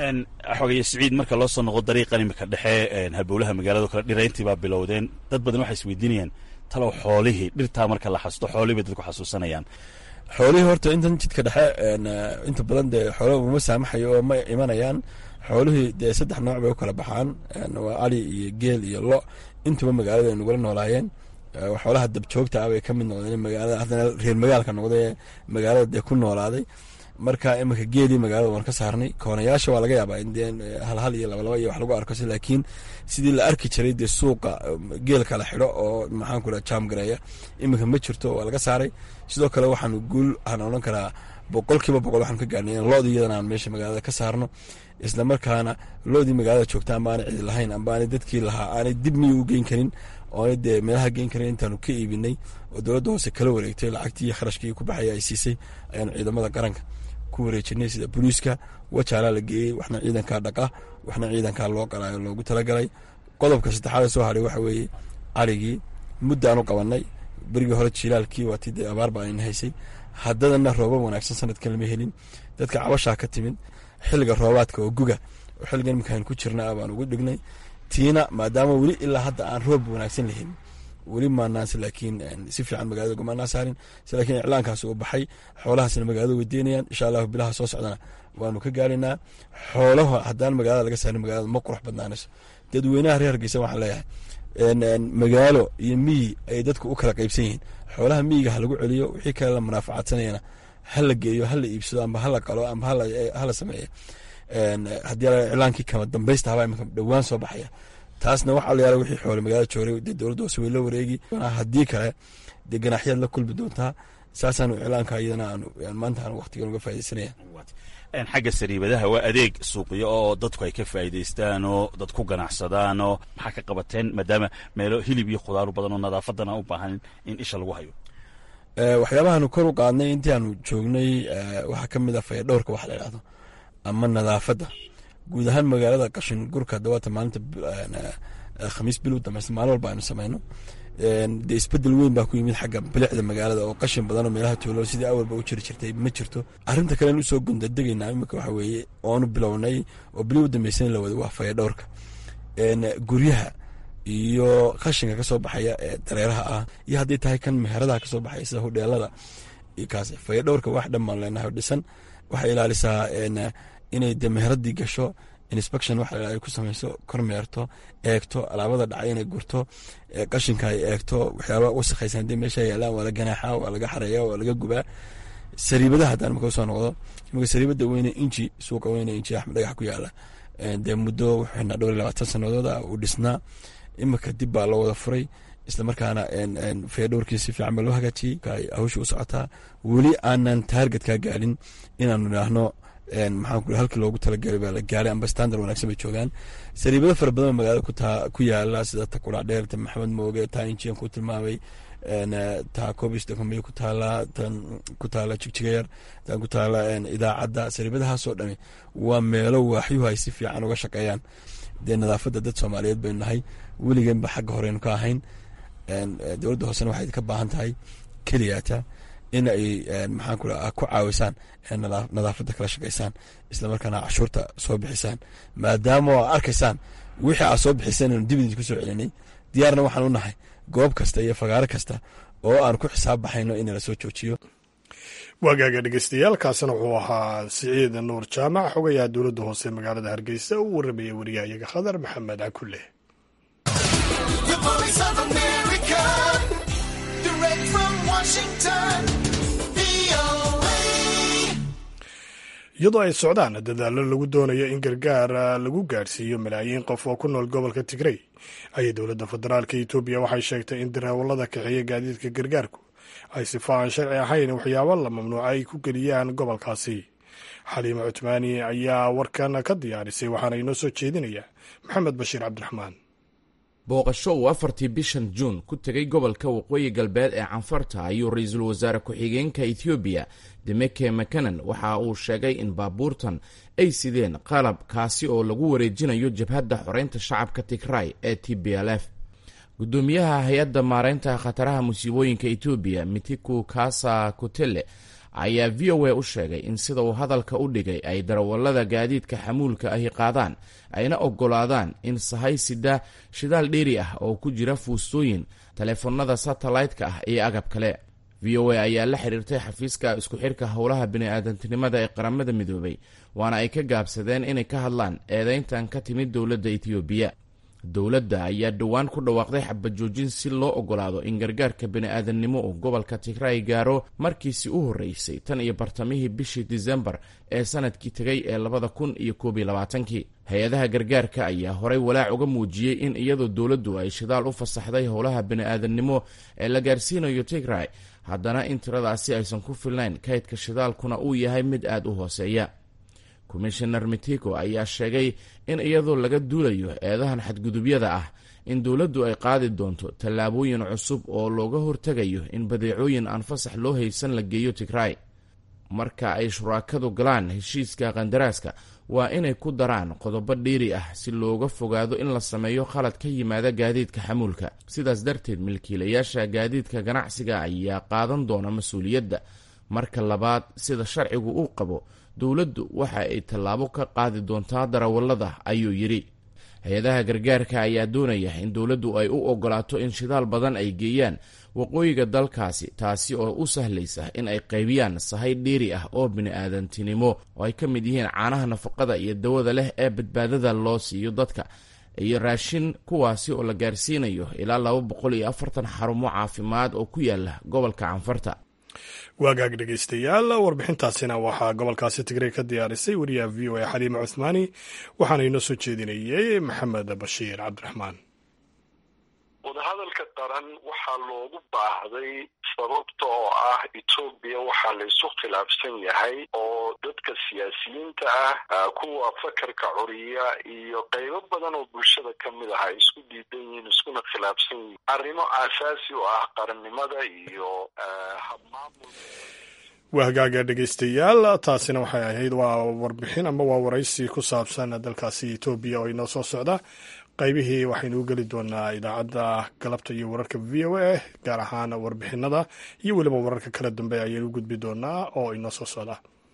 xogaye siciid marka loo soo noqo dariiqan imika dhexe halbowlaha magaalado kale dhirayntii baa bilowdeen dad badan waxay isweydiinayaan talow xoolihii dhirtaa marka la xasusto xoolihii bay dadku xasuusanayaan xoolihii horta intan jidka dhexe inta badan dee xoolaha uma saamaxayo oo ma imanayaan xoolihii dee saddex nooc bay u kala baxaan waa ali iyo geel iyo lo intuba magaalada ay nagula noolaayeen xoolaha dabjoogta ah bay ka mid noqdeen magaalada haddana reer magaalka noqday ee magaalada dee ku noolaaday marka iminka geelii magaalada waan ka saarnay koonayaasha waa laga yaabaa in dee halhal iyo labalaba iyo wax lagu arko si laakiin sidii la arki jiray dee suuqa geelka la xidho oo maxaan ku dhaha jaamgareeya iminka ma jirto waa laga saaray sidoo kale waxaanu guul aan odhan karaa boqolkiiba boqol waxaanu ka gaarnay in loodii iyadana aan meesha magaalada ka saarno isla markaana loodii magaalada joogta amba aanay cidi lahayn amba aanay dadkii lahaa aanay dib miyi u geyn karin oonay dee meelaha geyn karin intaanu ka iibinay oo dowladda hoose kala wareegtay lacagtii iyo kharashkii ku baxaya ay siisay ayaanu ciidamada qaranka ku wareejinay sida booliiska wajaalaa la geeyey waxna ciidankaa dhaqa waxna ciidankaa loo qalaayo loogu talagalay qodobka saddexaad soo haray waxa weeye arigii muddaanu qabanay berigii hore jilaalkii waatii dee abaar baa ayna haysay haddadana roobab wanaagsan sanadkan lama helin dadka cabashaa ka timid xilliga roobaadka oo guga oo xilligan iminkaan ku jirna ah baan ugu dhignay tiina maadaama weli ilaa hadda aan roob wanaagsan lahelin weli maanaanse laakiin si fiican magaalada gumaanaa saarin se laakiin iclaankaas uu baxay xoolahaasna magaalada weydiinayaan insha allahu bilaha soo socdana waanu ka gaaraynaa xoolaha haddaan magaalada laga saarin magaalada ma qurux badnaanayso dadweynaha reer hargeysa waxaan leeyahay magaalo iyo miyi ay dadku u kala qaybsan yihiin xoolaha miyiga ha lagu celiyo wixii kale la munaafacaadsanayana ha la geeyo ha la iibsado amba hala qalo amba hala sameeyo haddii iclaankii kama dambaysta habaa imika dhowaan soo baxaya taasna waxaa la yaala wixii xoole magaalada joogay dee dowladda hoose way la wareegi haddii kale dee ganaaxyaad la kulmi doontaa saasaanu iclaanka iyadana aanu maanta aan waqtigan uga faaidaysanaya xagga sariibadaha waa adeeg suuqyo oo dadku ay ka faa'iidaystaan oo dad ku ganacsadaan oo maxaa ka qabateen maadaama meelo hilib iyo khudaaru badan oo nadaafadana u baahan in isha lagu hayo waxyaabahaanu kor u qaadnay intii aanu joognay waxaa ka mid ah fayadhowrka wax la idhahdo ama nadaafadda guud ahaan magaalada qashin gurka dawaata maalinta khamiis bil u dambaysa maalin walba aynu samayno dee isbedel weyn baa ku yimid xagga bilicda magaalada oo qashin badan oo meelaha tuulo sidii awalba u jiri jirtay ma jirto arrinta kalen usoo gundadegaynaa imika waxa weeye oonu bilownay oo bili u dambaysan la wada waa fayadhowrka guryaha iyo qashinka kasoo baxaya ee dareeraha ah iyo hadday tahay kan meheradaha kasoo baxaya sida hudheelada kaas fayadhowrka wax dhan baan leenahay dhisan waxay ilaalisaa inay de meheradii gasho inspection waxa ay ku samayso kormeerto eegto alaabada dhacay inay gurto qashinka ay eegto waxyaaba wasakhaysan hadii meesha yaalaan waa la ganaaxa waa laga xareeya waa laga gubaa sariibadaha haddaan imika usoo noqdo imika sariibada weyne inji suuqa weyne inji axmed dhagax ku yaala dee muddo wuxuu xidhnaa dhowr iyo labaatan sannadood ah uu dhisnaa imika dib baa loo wada furay islamarkaana fayadhowrkii si fiican baa loo hagaajiyey hawsha u socotaa weli aanan taarget kaa gaalin inaanu idhaahno maxaan ku halkii loogu talagalay baa la gaaray amba standard wanaagsan bay joogaan sariibado fara badan magaalada kutaa ku yaala sida ta kudhac dheer ta maxamed mooge taa injian ku tilmaamay taa cobis dakambiya ku taala tan ku taala jigjigayar tan ku taala idaacadda sariibadahaasoo dhami waa meelo waaxyuhu ay si fiican uga shaqeeyaan dee nadaafadda dad soomaaliyeed baynu nahay weligeenba xagga horeynu ka ahayn dowladda hoosena waxay ka baahan tahay keliyaata in ay maxaan ku ku caawisaan nadaafadda kala shaqaysaan islamarkaana cashuurta soo bixisaan maadaama oo arkaysaan wixii aad soo bixiseen anu dibidid ku soo celinay diyaarna waxaan u nahay goob kasta iyo fagaaro kasta oo aan ku xisaab baxayno in la soo joojiyo waagaaga dhegeystayaal kaasina wuxuu ahaa siciid nuur jaamac xogayaha dowladda hoose magaalada hargeysa uu warramaya wariyahayaga khadar maxamed cakulle iyadoo ay socdaan dadaallo lagu doonayo in gargaar lagu gaadhsiiyo malaayiin qof oo ku nool gobolka tigrey ayay dowladda federaalka etoobiya waxay sheegtay in darawallada kaxeeya gaadiidka gargaarku ay sifa aan sharci ahayn waxyaabo la mamnuuca ay ku geliyaan gobolkaasi xaliima cutmaani ayaa warkan ka diyaarisay waxaana inoo soo jeedinaya maxamed bashiir cabdiraxmaan booqasho uu afartii bishan juun ku tegay gobolka waqooyi galbeed ee canfarta ayuu ra-iisul wasaare ku-xigeenka ethoobiya demeke makanan waxa uu sheegay in baabuurtan ay sideen qalab kaasi oo lagu wareejinayo jabhadda xoreynta shacabka tigray ee t b l f gudoomiyaha hay-adda maareynta khataraha musiibooyinka etoobiya mitiku kasa kutele ayaa v o a u sheegay in sida uu hadalka u dhigay ay darawallada gaadiidka xamuulka ahi qaadaan ayna oggolaadaan in sahay sida shidaal dheeri ah oo ku jira fuustooyin taleefanada satellaytka ah iyo agab kale v o a ayaa la xiriirtay xafiiska isku xidhka howlaha bini-aadantinimada ee qaramada midoobay waana ay ka gaabsadeen inay ka hadlaan eedeyntan ka timid dowladda etoobiya dowladda ayaa dhowaan ku dhawaaqday xabajoojin si loo oggolaado in gargaarka bini-aadannimo uu gobolka tigray gaaro markiisi u horreysay tan iyo bartamihii bishii disembar ee sanadkii tegay ee labada kun iyo koob iyo labaatankii hay-adaha gargaarka ayaa horey walaac uga muujiyey in iyadoo dowladdu ay shidaal u fasaxday howlaha bini-aadannimo ee la gaarsiinayo tigray haddana in tiradaasi aysan ku filnayn kaydka shidaalkuna uu yahay mid aada u hooseeya komishanar mitiko ayaa sheegay in iyadoo laga duulayo eedahan xadgudubyada ah in dowladdu ay qaadi doonto tallaabooyin cusub oo looga hortegayo in badeecooyin aan fasax loo haysan la geeyo tigray marka ay shuraakadu galaan heshiiska kandaraaska waa inay ku daraan qodobo dhiiri ah si looga fogaado in la sameeyo khalad ka yimaada gaadiidka xamuulka sidaas darteed milkiilayaasha gaadiidka ganacsiga ayaa qaadan doona mas-uuliyadda marka labaad sida sharcigu uu qabo dowladdu waxa ay tallaabo ka qaadi doontaa darawallada ayuu yidhi hay-adaha gargaarka ayaa doonaya in dowladdu ay u oggolaato in shidaal badan ay geeyaan waqooyiga dalkaasi taasi oo u sahlaysa in ay qaybiyaan sahay dhiiri ah oo bini-aadantinimo oo ay ka mid yihiin caanaha nafaqada iyo dawada leh ee badbaadada loo siiyo dadka iyo raashin kuwaasi oo la gaarsiinayo ilaa laba boqol iyo afartan xarumo caafimaad oo ku yaala gobolka canfarta waagaag dhegeystayaal warbixintaasina waxaa gobolkaasi tigrey ka diyaarisay wariyaha v o a xaliima cuthmaani waxaana inoo soo jeedinayey maxamed bashiir cabdiraxmaan wadahadalka qaran waxaa loogu baahday sababta oo ah etoobiya waxaa la isu khilaafsan yahay oo dadka siyaasiyiinta ah kuwa fakarka curiya iyo qaybo badan oo bulshada ka mid ah ay isku diidan yihiin iskuna khilaafsan yihiin arrimo aasaasi u ah qarannimada iyo habmaamul waa hagaaga dhegeystayaal taasina waxay ahayd waa warbixin ama waa waraysi ku saabsan dalkaasi etoobiya oo inoo soo socda qaybihii waxaynu u geli doonaa idaacadda galabta iyo wararka v o a gaar ahaan warbixinada iyo weliba wararka kala dambe ayaynu u gudbi doonaa oo inoo soo socda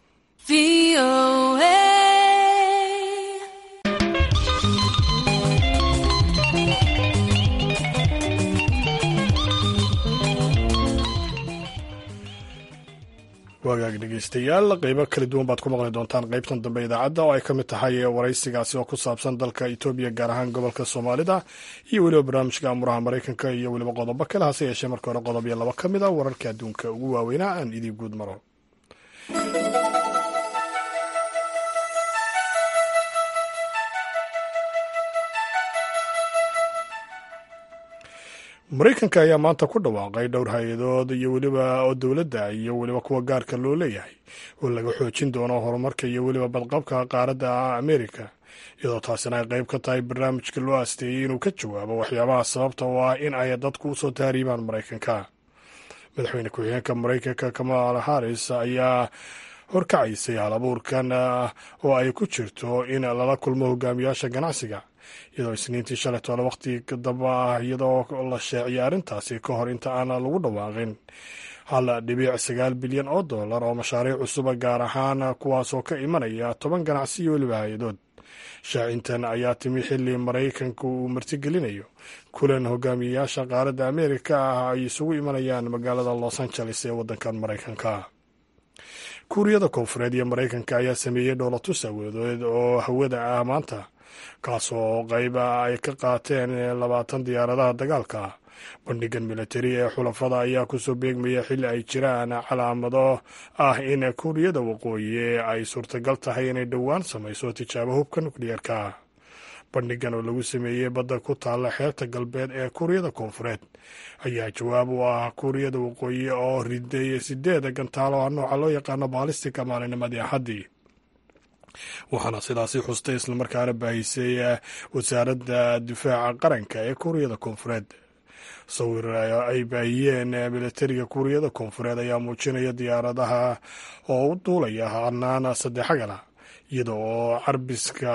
wagaag dhegeystayaal qeybo kala duwan baad ku maqli doontaan qeybtan dambe idaacadda oo ay ka mid tahay waraysigaasi oo ku saabsan dalka etoobiya gaar ahaan gobolka soomaalida iyo weliba barnaamijka amuraha maraykanka iyo weliba qodobo kale hase yeeshee marka hore qodob iyo laba ka mid a wararka adduunka ugu waaweynaa aan idii guud maro maraykanka ayaa maanta ku dhawaaqay dhowr hay-adood iyo weliba oo dowladda iyo weliba kuwa gaarka loo leeyahay oo laga xoojin doono horumarka iyo weliba badqabka qaaradda amerika iyadoo taasina ay qayb ka tahay barnaamijka loo asteeyey inuu ka jawaabo waxyaabaha sababta oo ah in ay dadku usoo tahriibaan maraykanka madaxweyne ku-xigeenka maraykanka kamal haris ayaa horkacaysay hal abuurkan oo ay ku jirto in lala kulmo hogaamiyaasha ganacsiga iyadoo isniintii shalay toole waqti damba ah iyadoo la sheeciyay arrintaasi ka hor inta aan lagu dhawaaqin hal dhibiic sagaal bilyan oo dollar oo mashaariic cusuba gaar ahaan kuwaasoo ka imanaya toban ganacsi iyo weliba hay-adood shaacintan ayaa timi xilli maraykanku uu martigelinayo kulan hogaamiyeyaasha qaaradda ameerika ah ay isugu imanayaan magaalada los angeles ee waddankan maraykanka kuuriyada koonfureed iyo maraykanka ayaa sameeyey dhoolatus awoodeed oo hawada ah maanta kaasoo qayba ay ka qaateen labaatan diyaaradaha dagaalka bandhigan militari ee xulafada ayaa kusoo beegmaya xilli ay jiraan calaamado ah in kuuriyada waqooyi ay suurtagal tahay inay dhowaan samayso tijaabo hubka nukliyeerka bandhigan oo lagu sameeyey badda ku taalla xeebta galbeed ee kuuriyada koonfureed ayaa jawaab u ah kuuriyada waqooyi oo riday sideeda gantaalo ah nooca loo yaqaano baalistika maalinimadii axaddii waxaana sidaasi xustay islamarkaana baahisay wasaaradda difaaca qaranka ee kuuriyada koonfureed sawir ay baahiyeen militariga kuuriyada koonfureed ayaa muujinaya diyaaradaha oo u duulaya hanaan saddexagala iyada oo carbiska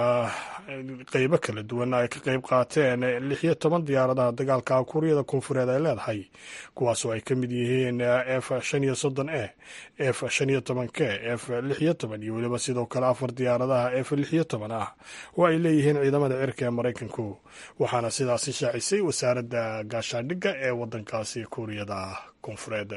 qeybo kala duwan ay ka qeyb qaateen lix iyo toban diyaaradaha dagaalka kuuriyada koonfureed ay leedahay kuwaasoo ay ka mid yihiin f shan iyo soddon e f shan iyo toban k f lix iyo toban iyo weliba sidoo kale afar diyaaradaha f lix iyo toban ah oo ay leeyihiin ciidamada cirka ee maraykanku waxaana sidaasi shaacisay wasaaradda gaashaandhigga ee waddankaasi kuuriyada koonfureed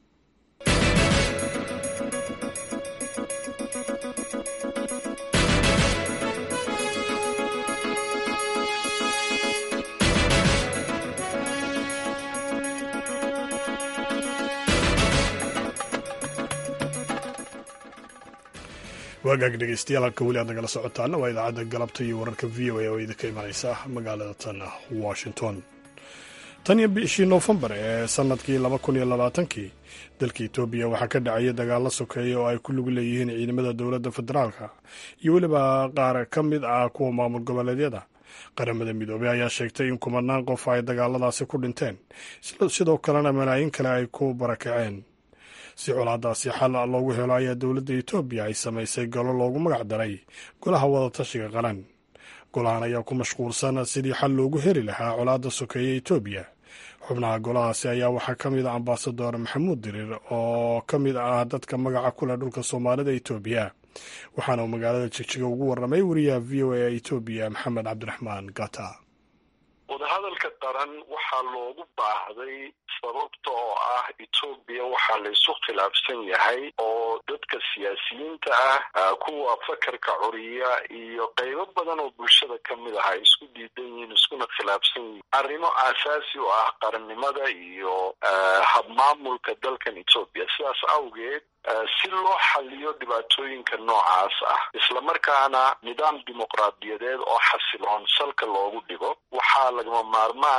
waagaag dhegeystayaal halka weli aad nagala socotaana waa idaacadda galabta iyo wararka v o a oo idinka imanaysa magaalada tan washington tan iyo bishii noofembar ee sanadkii laba kun iyo labaatankii dalka etoobiya waxaa ka dhacaya dagaalo sokeeya oo ay ku lug leeyihiin ciidamada dowladda federaalka iyo weliba qaar ka mid ah kuwa maamul goboleedyada qaramada midoobey ayaa sheegtay in kumanaan qof ay dagaaladaasi ku dhinteen sidoo kalena malaayiin kale ay ku barakaceen si colaadaasi xal loogu helo ayaa dowladda etoobiya ay samaysay golo loogu magac daray golaha wadatashiga qaran golahan ayaa ku mashquulsan sidii xal loogu heli lahaa colaadda sokeeye etoobiya xubnaha golahaasi ayaa waxaa ka mid ah ambasador maxamuud dirir oo ka mid ah dadka magaca ku leh dhulka soomaalida etoobiya waxaana uu magaalada jigjiga ugu warramay wariyaha v o a etoobiya maxamed cabdiraxmaan gata wadahadalka qaran waxaa loogu baahday sababta oo ah etoobiya waxaa la isu khilaafsan yahay oo dadka siyaasiyiinta ah kuwa fakarka curiya iyo qaybo badan oo bulshada ka mid ah ay isku diidan yihiin iskuna khilaafsan yihiin arrimo aasaasi u ah qarannimada iyo habmaamulka dalkan etoobiya sidaas awgeed si loo xaliyo dhibaatooyinka noocaas ah islamarkaana nidaam dimuqraadiyadeed oo xasiloon salka loogu dhigo waxaa lagama maarmaan ah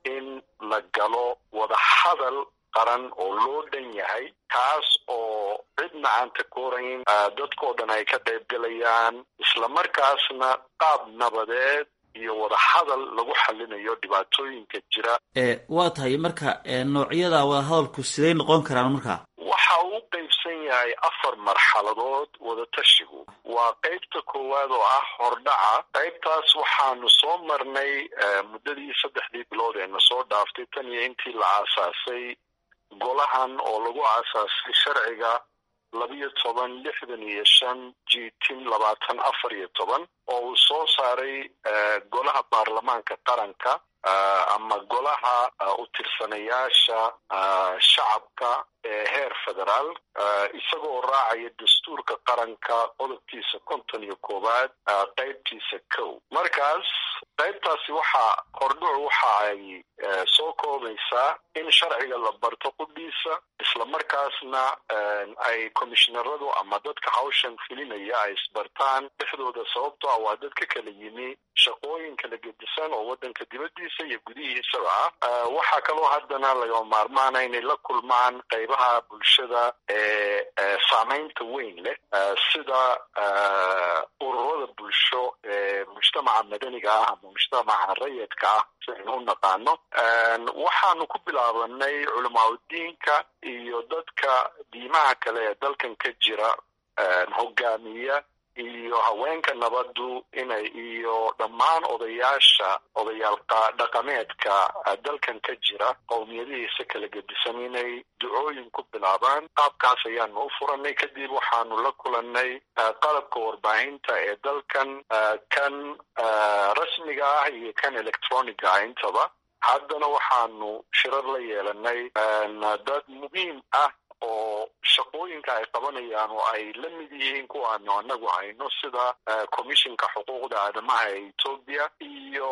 in la galo wadahadal qaran oo loo dhan yahay kaas oo cidna aan takoorayn dadkao dhan ay ka qayb galayaan islamarkaasna qaab nabadeed iyo wadahadal lagu xalinayo dhibaatooyinka jira waa tahay marka noocyada wadahadalku siday noqon karaan marka waxa uu qaybsan yahay afar marxaladood wadatashigu waa qaybta koowaad oo ah hordhaca qaybtaas waxaanu soo marnay muddadii saddexdii bilood ee na soo dhaaftay tan iyo intii la aasaasay golahan oo lagu aasaasay sharciga labiyo toban lixdan iyo shan jitin labaatan afar iyo toban oo uu soo saaray golaha baarlamaanka qaranka ama golaha u tirsanayaasha shacabka ee heer federaal isagoo raacaya dastuurka qaranka qodobkiisa konton iyo koowaad qaybtiisa kow markaas qaybtaasi waxaa hordhucu waxa ay soo koobaysaa in sharciga la barto qudhiisa islamarkaasna ay komishinaradu ama dadka hawshan filinaya ay isbartaan dhexdooda sababto ah waa dad ka kala yimi shaqooyin kala gedisan oo waddanka dibaddiisa iyo gudihiisaba ah waxaa kaloo haddana lagama maarmaana inay la kulmaan qaybaha bulshada ee saamaynta weyn leh sida ururada bulsho ee mujtamaca madaniga ah ama mujtamaca rayidka ah si aynu u naqaano waxaanu ku bilaabanay culamaauddiinka iyo dadka diimaha kale ee dalkan ka jira hogaamiya iyo haweenka nabaddu inay iyo dhammaan odayaasha odayaal dhaqameedka dalkan ka jira qowmiyadihiisa kala gedisan inay ducooyin ku bilaabaan qaabkaas ayaanu u furanay kadib waxaanu la kulannay qalabka warbaahinta ee dalkan kan rasmiga ah iyo kan electroniga ah intaba haddana waxaanu shirar la yeelanay dad muhiim ah oo shaqooyinka ay qabanayaan oo ay la mid yihiin kuwaanu anagu hayno sida commissionka xuquuqda aadamaha ee etoobiya iyo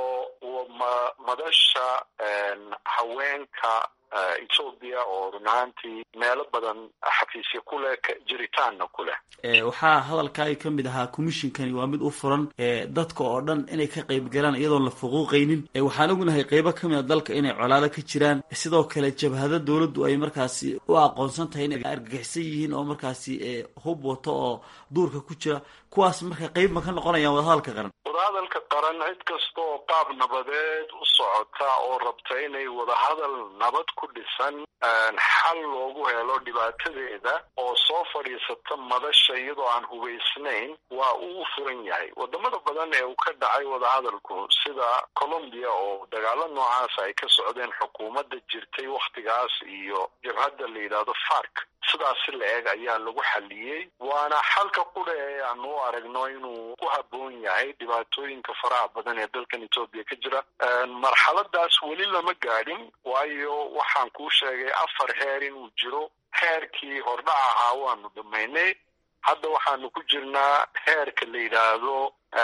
madasha haweenka etoobiya oo run ahaantii meelo badan xafiisya ku leh jiritaanna ku leh waxaa hadalkaaga ka mid ahaa commissionkani waa mid u furan dadka oo dhan inay ka qayb galaan iyadoon la fuquuqaynin waxaan ognahay qeybo ka mid a dalka inay colaado ka jiraan sidoo kale jabhado dowladdu ay markaasi u aqoonsan tahay inay argagixisan yihiin oo markaasi hub wato oo duurka ku jira kuwaas marka qeyb ma ka noqonayaan wadahadalka qaran wadahadalka qaran cid kasta oo qaab nabadeed u socota oo rabta inay wadahadal nabad ku dhisan xal loogu helo dhibaatadeeda oo soo fadhiisata madasha iyadoo aan hubaysnayn waa uu furan yahay wadamada badan ee uu ka dhacay wadahadalku sida colombia oo dagaalo noocaas ay ka socdeen xukuumadda jirtay wakhtigaas iyo jabhadda la yidhaahdo fark sidaasi la eg ayaa lagu xaliyey waana xalka qudha ee aanu u aragno inuu ku habboon yahay dhibaatooyinka faraha badan ee dalkan etoobiya ka jira marxaladaas weli lama gaadhin waayo waxaan kuu sheegay afar heer inuu jiro heerkii hordhac ahaa waanu dhamaynay hadda waxaanu ku jirnaa heerka la yidhaahdo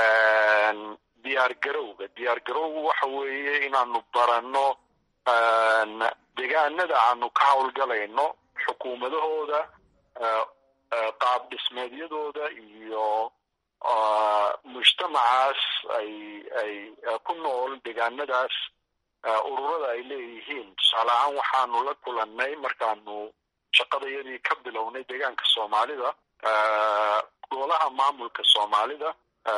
diyaar garowga diyaar garowgu waxa weeye inaanu baranno deegaanada aanu ka howlgalayno xukuumadahooda qaab dhismeedyadooda iyo mujtamacaas ay ay ku nool deegaanadaas ururada ay leeyihiin tusaale ahaan waxaanu la kulannay markaanu shaqadayadii ka bilownay deegaanka soomaalida golaha maamulka soomaalida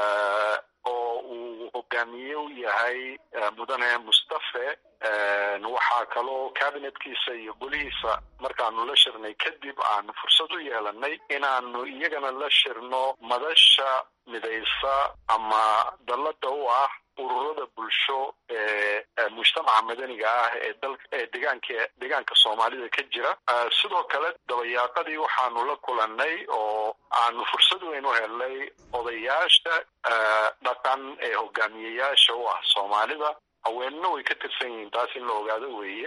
oo uu hogaamiye u yahay mudane mustafe waxaa kaloo cabinetkiisa iyo golihiisa markaanu la shirnay kadib aanu fursad u yeelanay inaanu iyagana la shirno madasha midaysa ama dallada u ah ururada bulsho ee mujtamaca madaniga ah ee dal ee deegaanka deegaanka soomaalida ka jira sidoo kale dabayaaqadii waxaanu la kulannay oo aanu fursad weyn u helnay odayaasha dhaqan ee hogaamiyeyaasha u ah soomaalida haweenna way ka tirsan yihiin taas in la ogaado weeye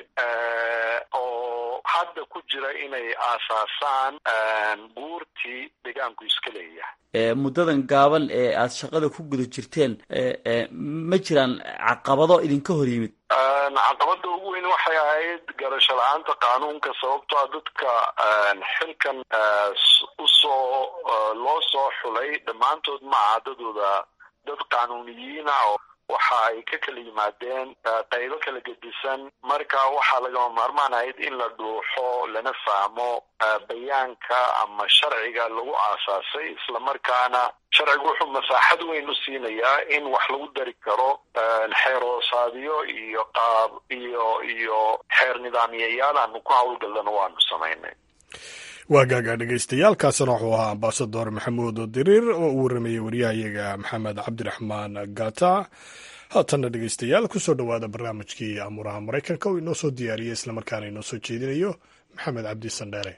oo hadda ku jira inay aasaasaan buurtii deegaanku iska leeyahay muddadan gaaban ee aada shaqada ku guda jirteen ma jiraan caqabado idinka hor yimid caqabada ugu weyn waxay ahayd garasho la-aanta qaanuunka sababto a dadka xilkan usoo loo soo xulay dhammaantood ma aha dadooda dad qaanuuniyiina oo waxa ay ka kala yimaadeen qaybo kala gedisan marka waxaa lagama maarmaan ahayd in la dhuuxo lana fahmo bayaanka ama sharciga lagu aasaasay islamarkaana sharcigu wuxuu masaaxad weyn u siinayaa in wax lagu dari karo xeeroosaadyo iyo qaab iyo iyo xeer nidaamyayaal aanu ku howlgallana waanu samaynay waa gaagaa dhegaystayaaalkaasina wuxuu ahaa ambasador maxamuud diriir oo uu waramayey waryahayaga maxamed cabdiraxmaan gata haatanna dhegaystayaal kusoo dhowaada barnaamijkii amuuraha maraykanka oo inoo soo diyaariyey islamarkaana inoo soo jeedinayo maxamed cabdi sandheere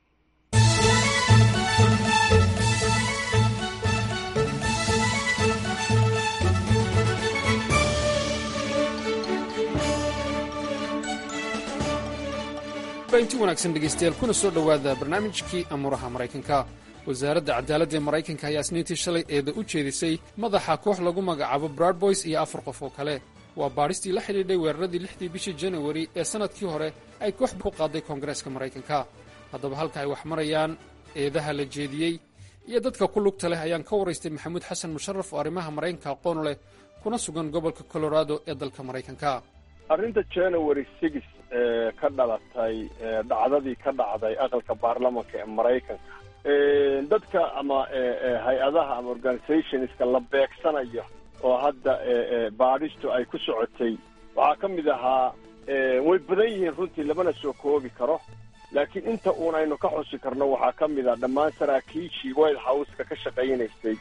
inti wanaagsan dhegaystayaal kuna soo dhowaada barnaamijkii amuuraha maraykanka wasaaradda cadaaladda ee maraykanka ayaa isniintii shalay eeda u jeedisay madaxa koox lagu magacaabo bradboys iyo afar qof oo kale waa baadhistii la xidhiidhay weeraradii lixdii bishii janawari ee sannadkii hore ay koox ku qaaday koongareeska maraykanka haddaba halka ay wax marayaan eedaha la jeediyey iyo dadka ku lugta leh ayaan ka waraystay maxamuud xasan musharaf oo arrimaha maraykanka aqoon leh kuna sugan gobolka colorado ee dalka maraykanka arrinta january six ee ka dhalatay dhacdadii ka dhacday aqalka baarlamanka ee maraykanka dadka ama hay-adaha ama organizationska la beegsanayo oo hadda baadhistu ay ku socotay waxaa ka mid ahaa way badan yihiin runtii lamana soo koobi karo laakiin inta uun aynu ka xusi karno waxaa ka mid ah dhammaan saraakiishii white houseka ka shaqaynaysay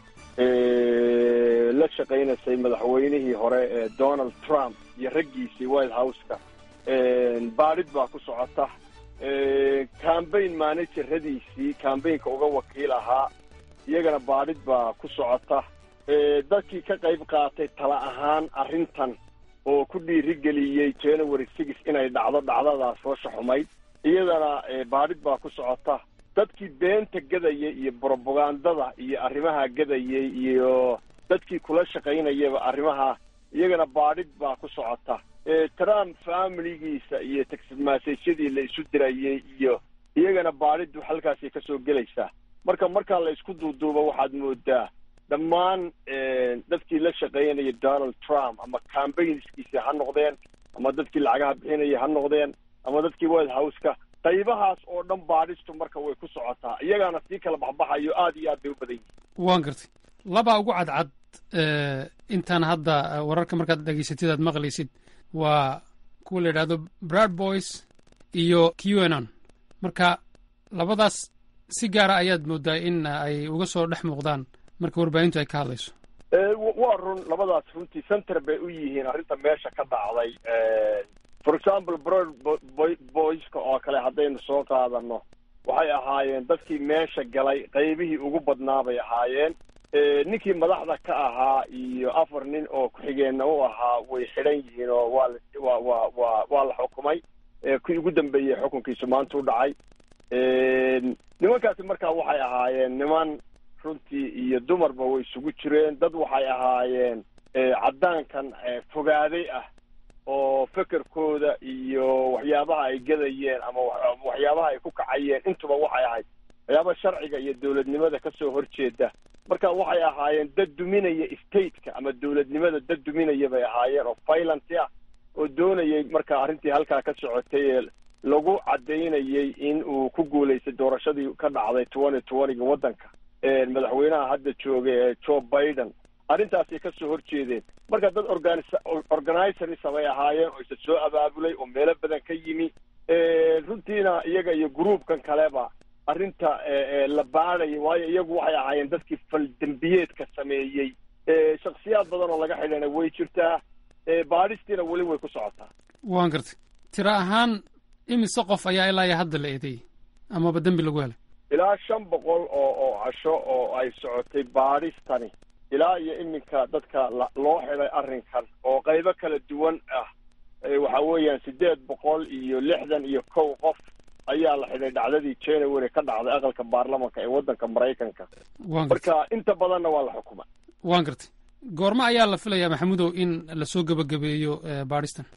la shaqaynaysay madaxweynihii hore ee donald trump iyo raggiisii white houseka baadhid baa ku socota cambaign manageradiisii cambaynka uga wakiil ahaa iyagana baadhid baa ku socota dadkii ka qayb qaatay tala ahaan arrintan oo ku dhiirigeliyey january six inay dhacdo dhacdadaas hoosha xumayd iyadana baadhid baa ku socota dadkii beenta gadayay iyo brobagandada iyo arrimaha gadayay iyo dadkii kula shaqaynayaba arrimaha iyagana baadhid baa ku socota trump familigiisa iyo taxidmaasaysyadii la isu dirayay iyo iyagana baadhidu halkaasay ka soo gelaysaa marka markaa la isku duuduubo waxaad moodaa dhammaan dadkii la shaqaynaya donald trump ama cambaynskiisa ha noqdeen ama dadkii lacagaha bixinaya ha noqdeen ama dadkii white houseka qaybahaas oo dhan baadhistu marka way ku socotaa iyagaana sii kala baxbaxayo aad iyo aad bay u badan yihin waan gartay labaa ugu cadcad intaan hadda wararka markaad dhegaysatid aad maqlaysid waa kuwa la yidhahdo brad boys iyo qanon marka labadaas si gaara ayaad moodaa in ay uga soo dhex muuqdaan marka warbaahintu ay ka hadlayso waa run labadaas runtii center bay u yihiin arrinta meesha ka dhacday for example brod boyska oo kale haddaynu soo qaadano waxay ahaayeen dadkii meesha galay qaybihii ugu badnaa bay ahaayeen ninkii madaxda ka ahaa iyo afar nin oo ku-xigeenna u ahaa way xidhan yihiin oo waa wa wa wa waa la xukumay kii ugu dambeeyey xukunkiisu maanta u dhacay nimankaasi markaa waxay ahaayeen niman runtii iyo dumarba way isugu jireen dad waxay ahaayeen caddaankan fogaaday ah oo fekerkooda iyo waxyaabaha ay gadayeen ama waxyaabaha ay ku kacayeen intuba waxay ahayd waxyaaba sharciga iyo dowladnimada ka soo horjeeda marka waxay ahaayeen dad duminaya stateka ama dowladnimada dad duminaya bay ahaayeen oo violent ah oo doonayay marka arrintii halkaa ka socotay ee lagu caddaynayay in uu ku guulaystay doorashadii ka dhacday twenty twentyga waddanka madaxweynaha hadda jooga ee joe biden arrintaasay ka soo horjeedeen marka dad organis organizerisa bay ahaayeen oo isa soo abaabulay oo meelo badan ka yimi runtiina iyaga iyo gruupkan kaleba arrinta la baadhaya waayo iyagu waxay ahaayeen dadkii faldembiyeedka sameeyey shaksiyaad badan oo laga xidhana way jirtaa baadhistiina weli way ku socotaa waan gartay tiro ahaan imise qof ayaa ilaa iyo hadda la eedeeyey amaba dembi lagu helay ilaa shan boqol oo oo casho oo ay socotay baadhistani ilaa iyo iminka dadka loo xidhay arrinkan oo qaybo kala duwan ah waxa weeyaan siddeed boqol iyo lixdan iyo kow qof ayaa la xidhay dhacdadii january ka dhacday aqalka baarlamanka ee waddanka maraykanka marka inta badanna waa la xukuma waan gartay goormo ayaa la filayaa maxamudow in lasoo gebagabeeyo baadhistan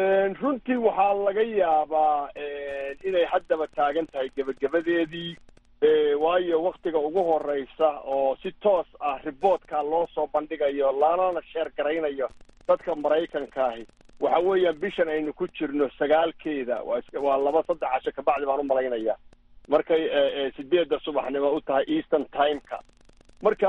runtii waxaa laga yaabaa inay haddaba taagan tahay gebagabadeedii waayo waktiga ugu horeysa oo si toos ah riboodka loo soo bandhigayo lanana sheer garaynayo dadka maraykankaahi waxa weeyaan bishan aynu ku jirno sagaalkeeda waa laba saddex casho kabacdi baan u malaynaya markay sideedda subaxnimo u tahay eastern timeka marka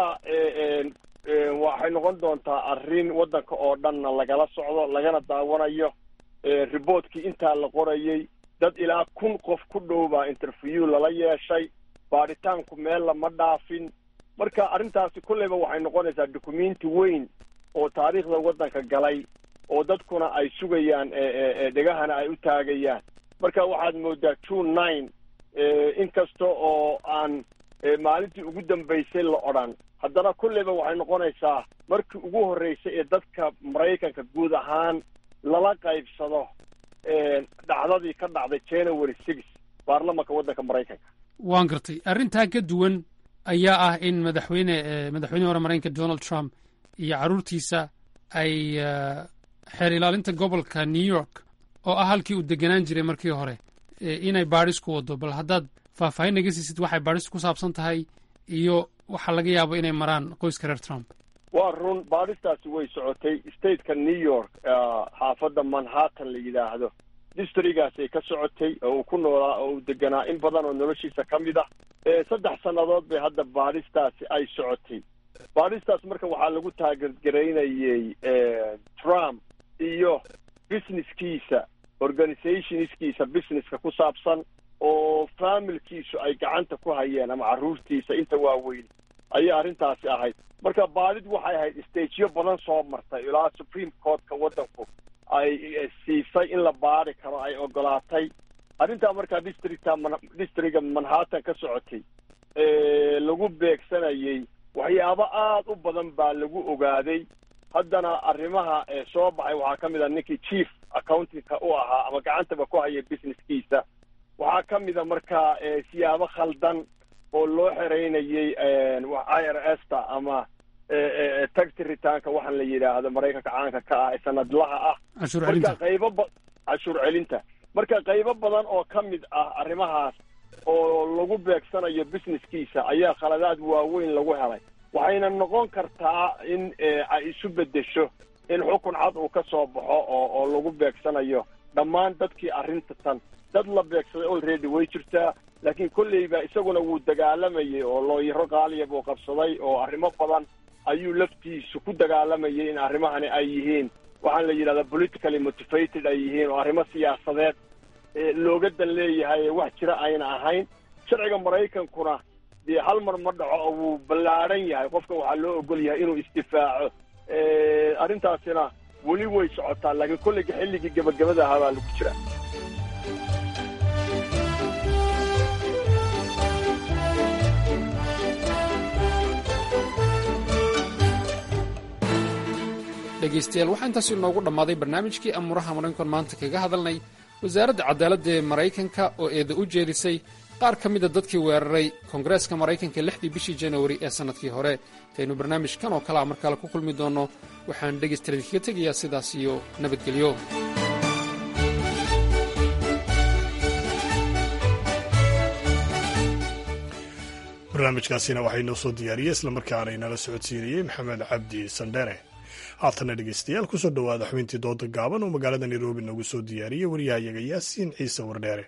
waxay noqon doontaa arrin waddanka oo dhanna lagala socdo lagana daawanayo riboodkii intaa la qorayey dad ilaa kun qof ku dhow baa interview lala yeeshay baadhitaanku meel lama dhaafin marka arrintaasi kolleyba waxay noqonaysaa documenti weyn oo taariikhda waddanka galay oo dadkuna ay sugayaan dhegahana ay u taagayaan marka waxaad moodaa june nine inkasta oo aan maalintii ugu dambaysay la odhan haddana kolleyba waxay noqonaysaa markii ugu horreysay ee dadka maraykanka guud ahaan lala qaybsado dhacdadii ka dhacday january six baarlamanka waddanka maraykanka waan gartay arrintaa ka duwan ayaa ah in madaxweyne madaxweynihii hore maraykanka donald trump iyo carruurtiisa ay xeer ilaalinta gobolka new york oo ah halkii uu deganaan jiray markii hore inay baadhis ku wado bal haddaad faahfaahin naga siisid waxay baadhistu ku saabsan tahay iyo waxaa laga yaabo inay maraan qoyska reer trump waa run baadhistaasi way socotay stateka new york xaafadda manhattan la yidhaahdo districgaasay ka socotay oo uu ku noolaa oo uu deganaa in badan oo noloshiisa ka mid ah saddex sannadood bay hadda baadhistaasi ay socotay baadhistaas marka waxaa lagu taageergaraynayey trump iyo businesskiisa organizationskiisa businesska ku saabsan oo familkiisu ay gacanta ku hayeen ama carruurtiisa inta waaweyn ayay arrintaasi ahayd marka baadhid waxay ahayd stageyo badan soo martay ilaa supreme courtka waddanku ay siisay in la baadhi karo ay ogolaatay arrintaa markaa districta districga manhattan ka socotay lagu beegsanayey waxyaabo aada u badan baa lagu ogaaday haddana arrimaha soo baxay waxaa ka mid a ninkii chief accountingka u ahaa ama gacantaba ku haya businesskiisa waxaa ka mid a markaa siyaabo khaldan oo loo xereynayey i r s ta ama taxi ritaanka waxaan la yidhaahdo maraykanka caanka ka ah ee sanadlaha ah marka qaybo ba cashuur celinta marka qaybo badan oo ka mid ah arrimahaas oo lagu beegsanayo businesskiisa ayaa khaladaad waaweyn lagu helay waxayna noqon kartaa in ay isu beddesho in xukun cad uu ka soo baxo oo oo lagu beegsanayo dhammaan dadkii arrinta tan dad la beegsaday already way jirtaa laakiin kolleyba isaguna wuu dagaalamayay oo looyaro qaaliya buu qabsaday oo arrimo badan ayuu laftiisu ku dagaalamayay in arrimahani ay yihiin waxaan la yidhahdaa politically motivated ay yihiin oo arrimo siyaasadeed looga dan leeyahay wax jira ayna ahayn sharciga maraykankuna dee hal mar ma dhaco oo wuu ballaadhan yahay qofka waxaa loo ogol yahay inuu isdifaaco arrintaasina weli way socotaa laakiin kollayga xilligii gebagabada ahaa baa lagu jira dhegaystayaal waxaa intaas inoogu dhammaaday barnaamijkii amuuraha maraykankan maanta kaga hadalnay wasaaradda cadaaladda ee maraykanka oo eeda u jeedisay qaar ka mida dadkii weeraray koongareeska maraykanka lixdii bishii januari ee sannadkii hore intaynu barnaamijkan oo kale a mar kale ku kulmi doonno waxaan dhegaystayaal kaga tegayaa sidaas iyo nabadgelyo barnaamijkaasina waxaa inoo soo diyaariyey islamarkaana inala socodsiinayey maxamed cabdi sandhere haatana dhegeystayaal kusoo dhowaada xubintii dooda gaaban oo magaalada nairobi noogu soo diyaariyey waryahayaga yaasiin ciise wardheere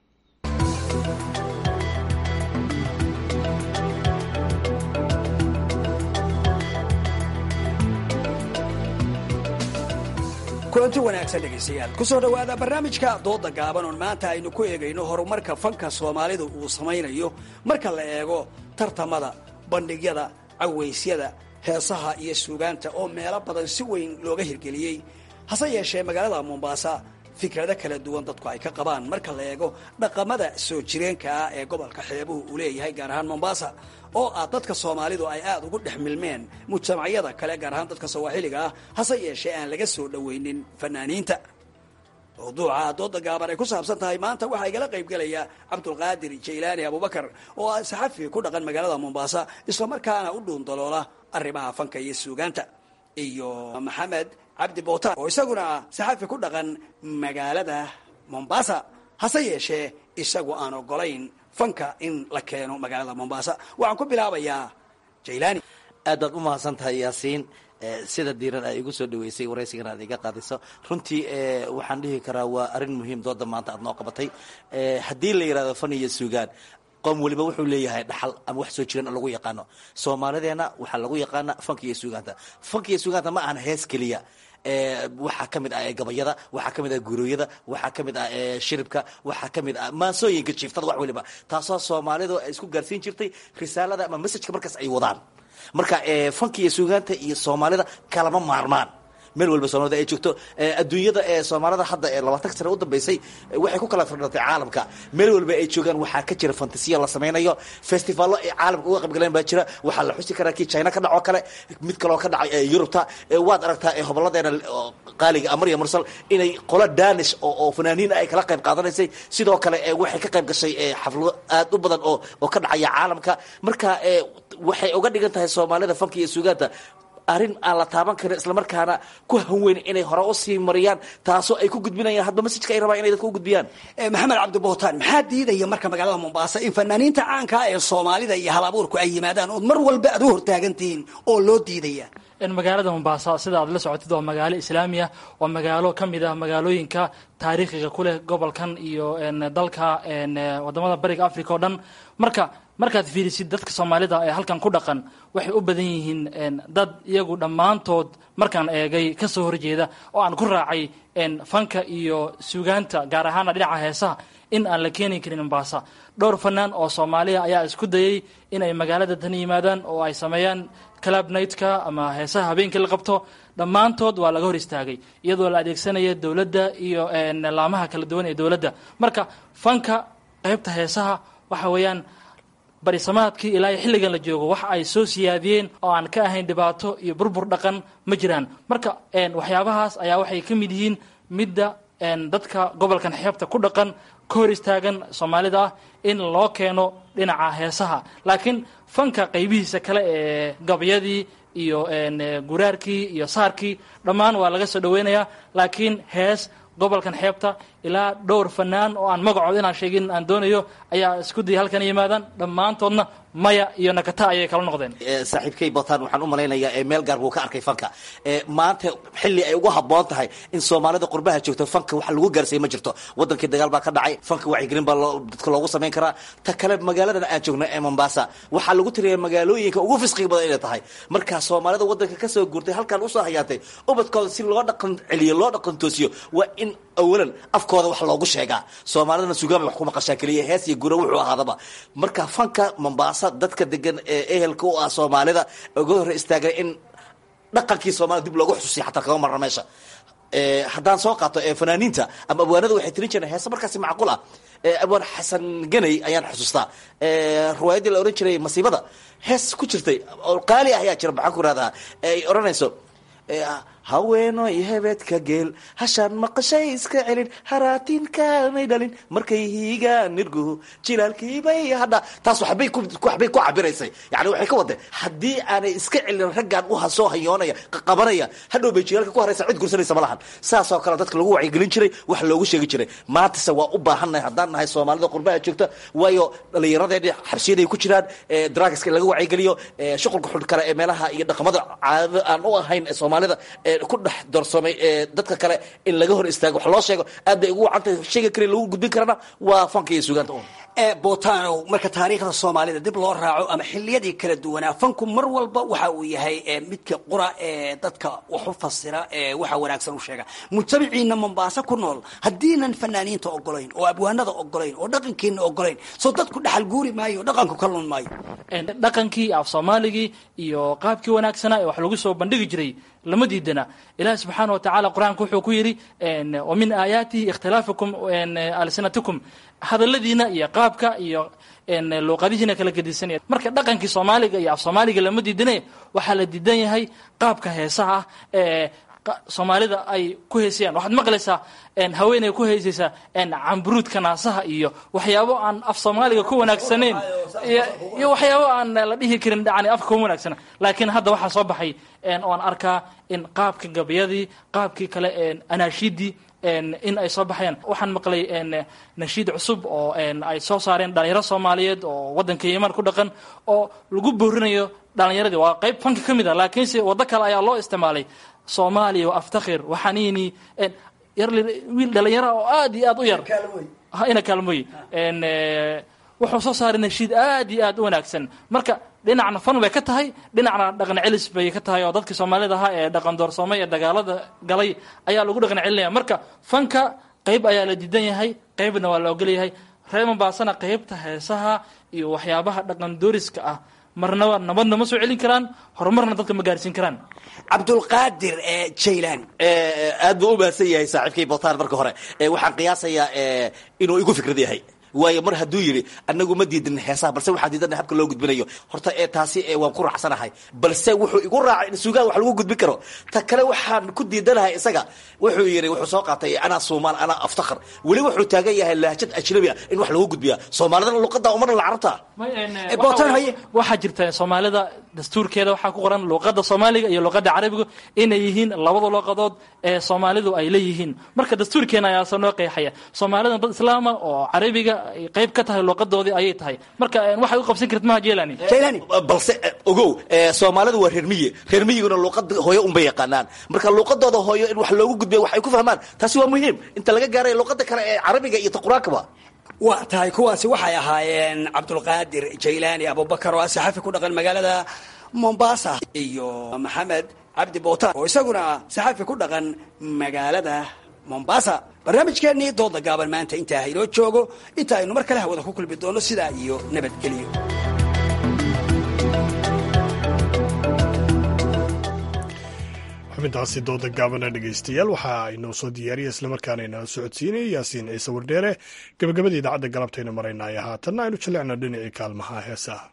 kulanti wanaagsan dhegaystayaal kusoo dhowaada barnaamijka dooda gaaban oon maanta aynu ku eegayno horumarka fanka soomaalidu uu samaynayo marka la eego tartamada bandhigyada cawaysyada heesaha iyo suugaanta oo meelo badan si weyn looga hirgeliyey hase yeeshee magaalada mombaasa fikrado kala duwan dadku ay ka qabaan marka la eego dhaqamada soo jireenka ah ee gobolka xeebuhu uu leeyahay gaar ahaan mombaasa oo ah dadka soomaalidu ay aada ugu dhex milmeen mujtamacyada kale gaar ahaan dadka sawaaxiliga ah hase yeeshee aan laga soo dhoweynin fanaaniinta mawduuca dooda gaaban ay ku saabsan tahay maanta waxaa igala qaybgelaya cabdulqaadir jaylaani abubakar oo ah saxafi ku dhaqan magaalada mombaasa islamarkaana u dhuundaloola arrimaha fanka iyo suugaanta iyo maxamed cabdi bootar oo isaguna ah saxafi ku dhaqan magaalada mombaasa hase yeeshee isagu aan ogolayn fanka in la keeno magaalada mombasa waxaan ku bilaabayaa jailani aad baad u mahadsan tahay yaasiin sida diiran ay igu soo dhaweysay waraysigan aad iga qaadiso runtii waxaan dhihi karaa waa arrin muhiim dooda maanta aad noo qabatay haddii la yidhahdo fan iyo suugaan qoom weliba wuxuu leeyahay dhaxal ama wax soo jiran lagu yaqaano soomaalideena waxaa lagu yaqaana fanka iyo suugaanta fanka iyo suugaanta ma ahan hees keliya waxaa ka mid ah gabayada waxaa ka mid ah gurooyada waxaa ka mid ah shiribka waxaa ka mid ah maansooyinka jiiftada wax weliba taasoo soomaalidu ay isku gaarsiin jirtay risaalada ama messajka markaas ay wadaan marka fanka iyo suugaanta iyo soomaalida kalama maarmaan meel walba soomaalida ay joogto adduunyada ee soomaalida hadda ee labaatan sane u dambeysay waxay ku kala firdhatay caalamka meel walba ay joogaan waxaa ka jira fantasiya la samaynayo festivallo ay caalamka uga qaybgaleen baa jira waxaa la xusi karaa kii china ka dhacoo kale mid kaloo ka dhacay yurubta waad aragtaa hoboladeena qaaliga amarya mursal inay qolo danish oo fanaaniin ay kala qayb qaadanaysay sidoo kale waxay ka qayb gashay xaflado aad u badan oo oo ka dhacaya caalamka marka waxay uga dhigan tahay soomaalida fanka iyo suugaanta arrin aan la taaban karin islamarkaana ku hanweyn inay hore usii mariyaan taasoo ay ku gudbinayaan hadba masajka ay rabaan inay dadka u gudbiyaan maxamed cabdibootaan maxaa diidaya marka magaalada mombasa in fanaaniinta caankaa ee soomaalida iyo hal abuurku ay yimaadaan ood mar walba aad u hortaagantihiin oo loo diidaya magaalada mombasa sida aad la socotid waa magaalo islaamiya waa magaalo ka mid ah magaalooyinka taariikhiga ku leh gobolkan iyo dalka wadamada bariga africa oo dhan marka markaad fiirisid dadka soomaalida ee halkan ku dhaqan waxay u badan yihiin dad iyagu dhammaantood markaan eegay kasoo horjeeda oo aan ku raacay fanka iyo suugaanta gaar ahaana dhinaca heesaha in aan la keeni karin mombasa dhowr fanaan oo soomaaliya ayaa isku dayay inay magaalada tan yimaadaan oo ay sameeyaan club nightka ama heesaha habeenkii la qabto dhammaantood waa laga hor istaagay iyadoo la adeegsanaya dowladda iyo laamaha kala duwan ee dowladda marka fanka qaybta heesaha waxa weeyaan barisamaadkii ilaa xilligan la joogo waxa ay soo siyaadiyeen oo aan ka ahayn dhibaato iyo burbur dhaqan ma jiraan marka waxyaabahaas ayaa waxay ka mid yihiin midda dadka gobolkan xeebta ku dhaqan ka hor istaagan soomaalida ah in loo keeno dhinaca heesaha laakiin fanka qaybihiisa kale ee gabyadii iyo guraarkii iyo saarkii dhammaan waa laga soo dhaweynayaa laakiin hees gobolkan xeebta ilaa dhowr fanaan oo aan magacood inaan sheegin aan doonayo ayaa isku dayay halkan yimaadaan dhammaantoodna maya iyo nakata ayay kala noqdeen saaxiibkay botaan waxaan u malaynayaa meel gaar buu ka arkay fanka maanta xilli ay ugu habboon tahay in soomaalida qurbaha joogto fanka wax lagu gaarsiiya ma jirto wadankii dagaal baa ka dhacay fanka wacyigelin baa dadka loogu samayn karaa ta kale magaaladan aan joogno ee mombasa waxaa lagu tiriya magaalooyinka ugu fisqiga badan inay tahay markaa soomaalida wadanka kasoo guurtay halkan usoo hayaatay ubadkooda si loo dhaqan celiyo loo dhaqan toosiyo waa in awalan afkooda wax loogu sheegaa soomaalidana sugaamay wax ku maqashaa keliya hees iyo gura wuxuu ahaadaba marka fanka mombasa dadka degan ee ehelka u ah soomaalida uga hor istaagay in dhaqankii soomaalida dib loogu xusuusiya xataa kama marna meesha haddaan soo qaato fanaaniinta ama abwaanada waxay tirin jireen heese markaasi macquul ah abwaan xasan ganay ayaan xusuustaa riwaayaddii la ohan jiray masiibada hees ku jirtay oo qaali ah ayaa jira maxaan ku rahdaa ay odhanayso haweenoy hebedka geel hashaan maqashay iska celin haraatinkaanay dhalin markay hiigaan nirguhu jilaalkiibay hadha taas waxbay waxbay ku cabiraysay yani waxay ka wadeen haddii aanay iska celin raggaan u soo hayoonaya qabanaya hadhow bay jilaalka ku haraysa cid gursanaysa ma lahan saasoo kale dadka lagu wacyigelin jiray wax loogu sheegi jiray maantase waa u baahannahay haddaan nahay soomaalida qurbaha joogta waayo dhallinyaradeeni xabsiyaday ku jiraan drugska in laga wacyigeliyo shuqulka xun kale ee meelaha iyo dhaqamada caadada aan u ahayn ee soomaalida ku dhex doorsoomay dadka kale in laga hor istaago wax loo sheego aad bay ugu wacantahay sheega kale lagu gudbin karana waa fanka iyo suugaanta un botanow marka taariikhda soomaalida dib loo raaco ama xiliyadii kala duwanaa fanku mar walba waxa uu yahay midka qura ee dadka wax u fasira ee waxa wanaagsan u sheega mujtamaciina mombaaso ku nool haddiinan fanaaniinta ogolayn oo abwaanada ogolayn oo dhaqankiina ogolayn soo dadku dhaxal guuri maayo o dhaqanku ka lun maayo dhaqankii af soomaaligii iyo qaabkii wanaagsanaa ee wax lagu soo bandhigi jiray lama diidana ilahi subxaana watacaala qur-aanka wuxuu ku yidhi wa min aayaatihi ikhtilaafukum alsinatikum hadaladiina iyo qaabka iyo luuqadihiina kala gedisanaya marka dhaqankii soomaaliga iyo af soomaaliga lama diidane waxaa la diidan yahay qaabka heesaha ah ee soomaalida ay ku heesayaan waxaad maqlaysaa haweeney ku heesaysaa camburuudka naasaha iyo waxyaabo aan af soomaaliga ku wanaagsaneyn iyo waxyaabo aan la dhihi karin yani afka kuma wanaagsana laakiin hadda waxaa soo baxay oan arkaa in qaabka gabayadii qaabkii kale anaashiidii in ay soo baxayaan waxaan maqlay nashiid cusub oo ay soo saareen dhalinyaro soomaaliyeed oo waddanka yeman ku dhaqan oo lagu boorinayo dhalinyaradii waa qayb fanka ka mid a laakiinse waddo kale ayaa loo isticmaalay soomaaliya wa aftakhir waxaaniini yar wiil dhalinyaro oo aad iyo aad u yar ina kaalmoy wuxuu soo saaray nashiid aad iyo aad u wanaagsan marka dhinacna fan bay ka tahay dhinacna dhaqan celis bay ka tahay oo dadkii soomaalida ahaa ee dhaqan doorsoomay ee dagaalada galay ayaa lagu dhaqan celinaya marka fanka qayb ayaa la diidan yahay qaybna waa la ogolyahay reer mombaasana qaybta heesaha iyo waxyaabaha dhaqan dooriska ah marnaba nabadna ma soo celin karaan horumarna dadka ma gaarsiin karaan cabdulqaadir jaylaani aad buu u mahadsan yahay saaxiibkay botaan marka hore waxaan qiyaasayaa inuu igu fikrad yahay waayo mar hadduu yidhi anagu ma diidin heesaha balse waxaan diidana habka loo gudbinayo horta ee taasi waan ku raacsanahay balse wuxuu igu raacay in sugaan wax lagu gudbin karo ta kale waxaan ku diidanahay isaga wuxuu yidhi wuxuu soo qaatay anaa soomaal anaa aftakhar weli wuxuu taagan yahay lahjad ajnabi ah in wax lagu gudbiya soomaalidana luqada umana la carabta waxaa jirta soomaalida dastuurkeeda waxaa ku qoran luqada soomaaliga iyo luqada carabiga inay yihiin labada luqadood ee soomaalidu ay leeyihiin marka dastuurkeena ayaasa noo qeexaya soomaalida dad islaama oo carabiga ay qayb ka tahay luqadoodii ayay tahay marka waxay u qabsan karta maha jelani balse ogow soomaalida waa reer miyi reer miyiguna luqada hooyo unbay yaqaanaan marka luqadooda hooyo in wax loogu gudbiya wax ay ku fahmaan taasi waa muhiim inta laga gaaray luqada kale ee carabiga iyo taquraanka waa tahay kuwaasi waxay ahaayeen cabdulqaadir jaylaani abubakar oo ah saxafi ku dhaqan magaalada mombasa iyo maxamed cabdi bootaan oo isaguna saxafi ku dhaqan magaalada mombasa barnaamijkeennii dooda gaaban maanta intaa haynoo joogo inta aynu mar kale hawada ku kulmi doono sidaa iyo nabadgelyo xubintaasi dooda gaabana dhegaystayaal waxa aynoo soo diyaariya islamarkaana inala socodsiinaya yaasiin ciise wardheere gabagabada idaacadda galabtaynu maraynaayo haatanna aynu jallecno dhinacii kaalmaha heesaha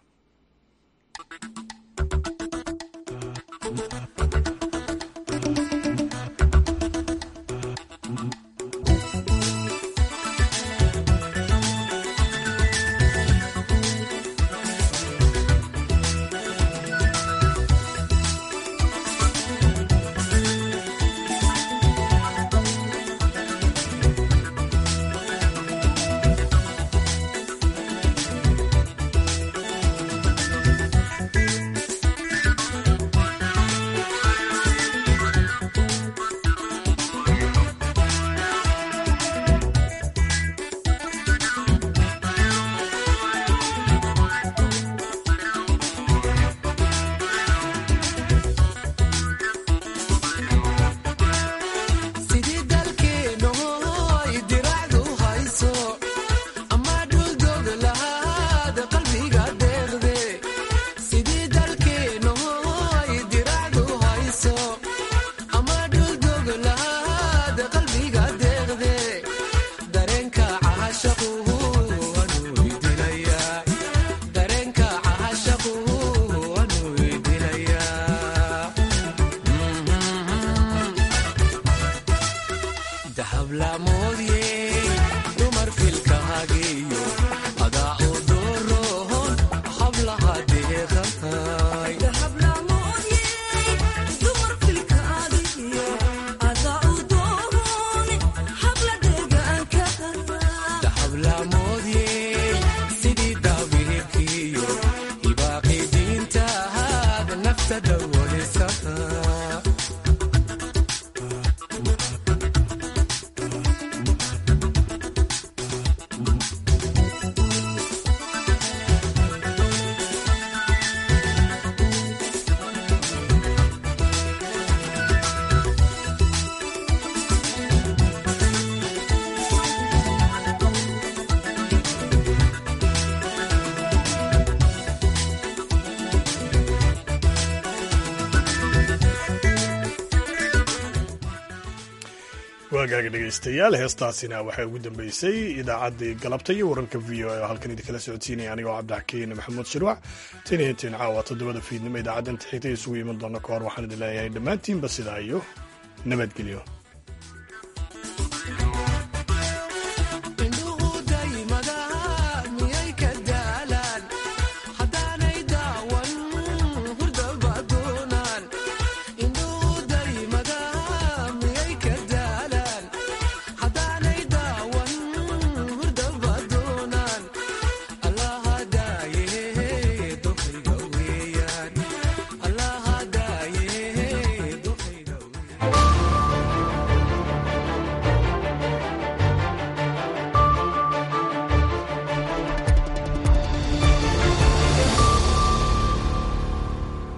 waagaaga dhegaystayaal heestaasina waxay ugu dambeysay idaacaddii galabta iyo wararka v o a oo halkan idinkala socodsiinaya anigoo cabdixakiin maxamuud shirwac tan iyo intiin caawa toddobada fiidnimo idaacaddan xigta isugu iman doona ka hor waxaan idin leeyahay dhammaantiinba sidaa iyo nabadgelyo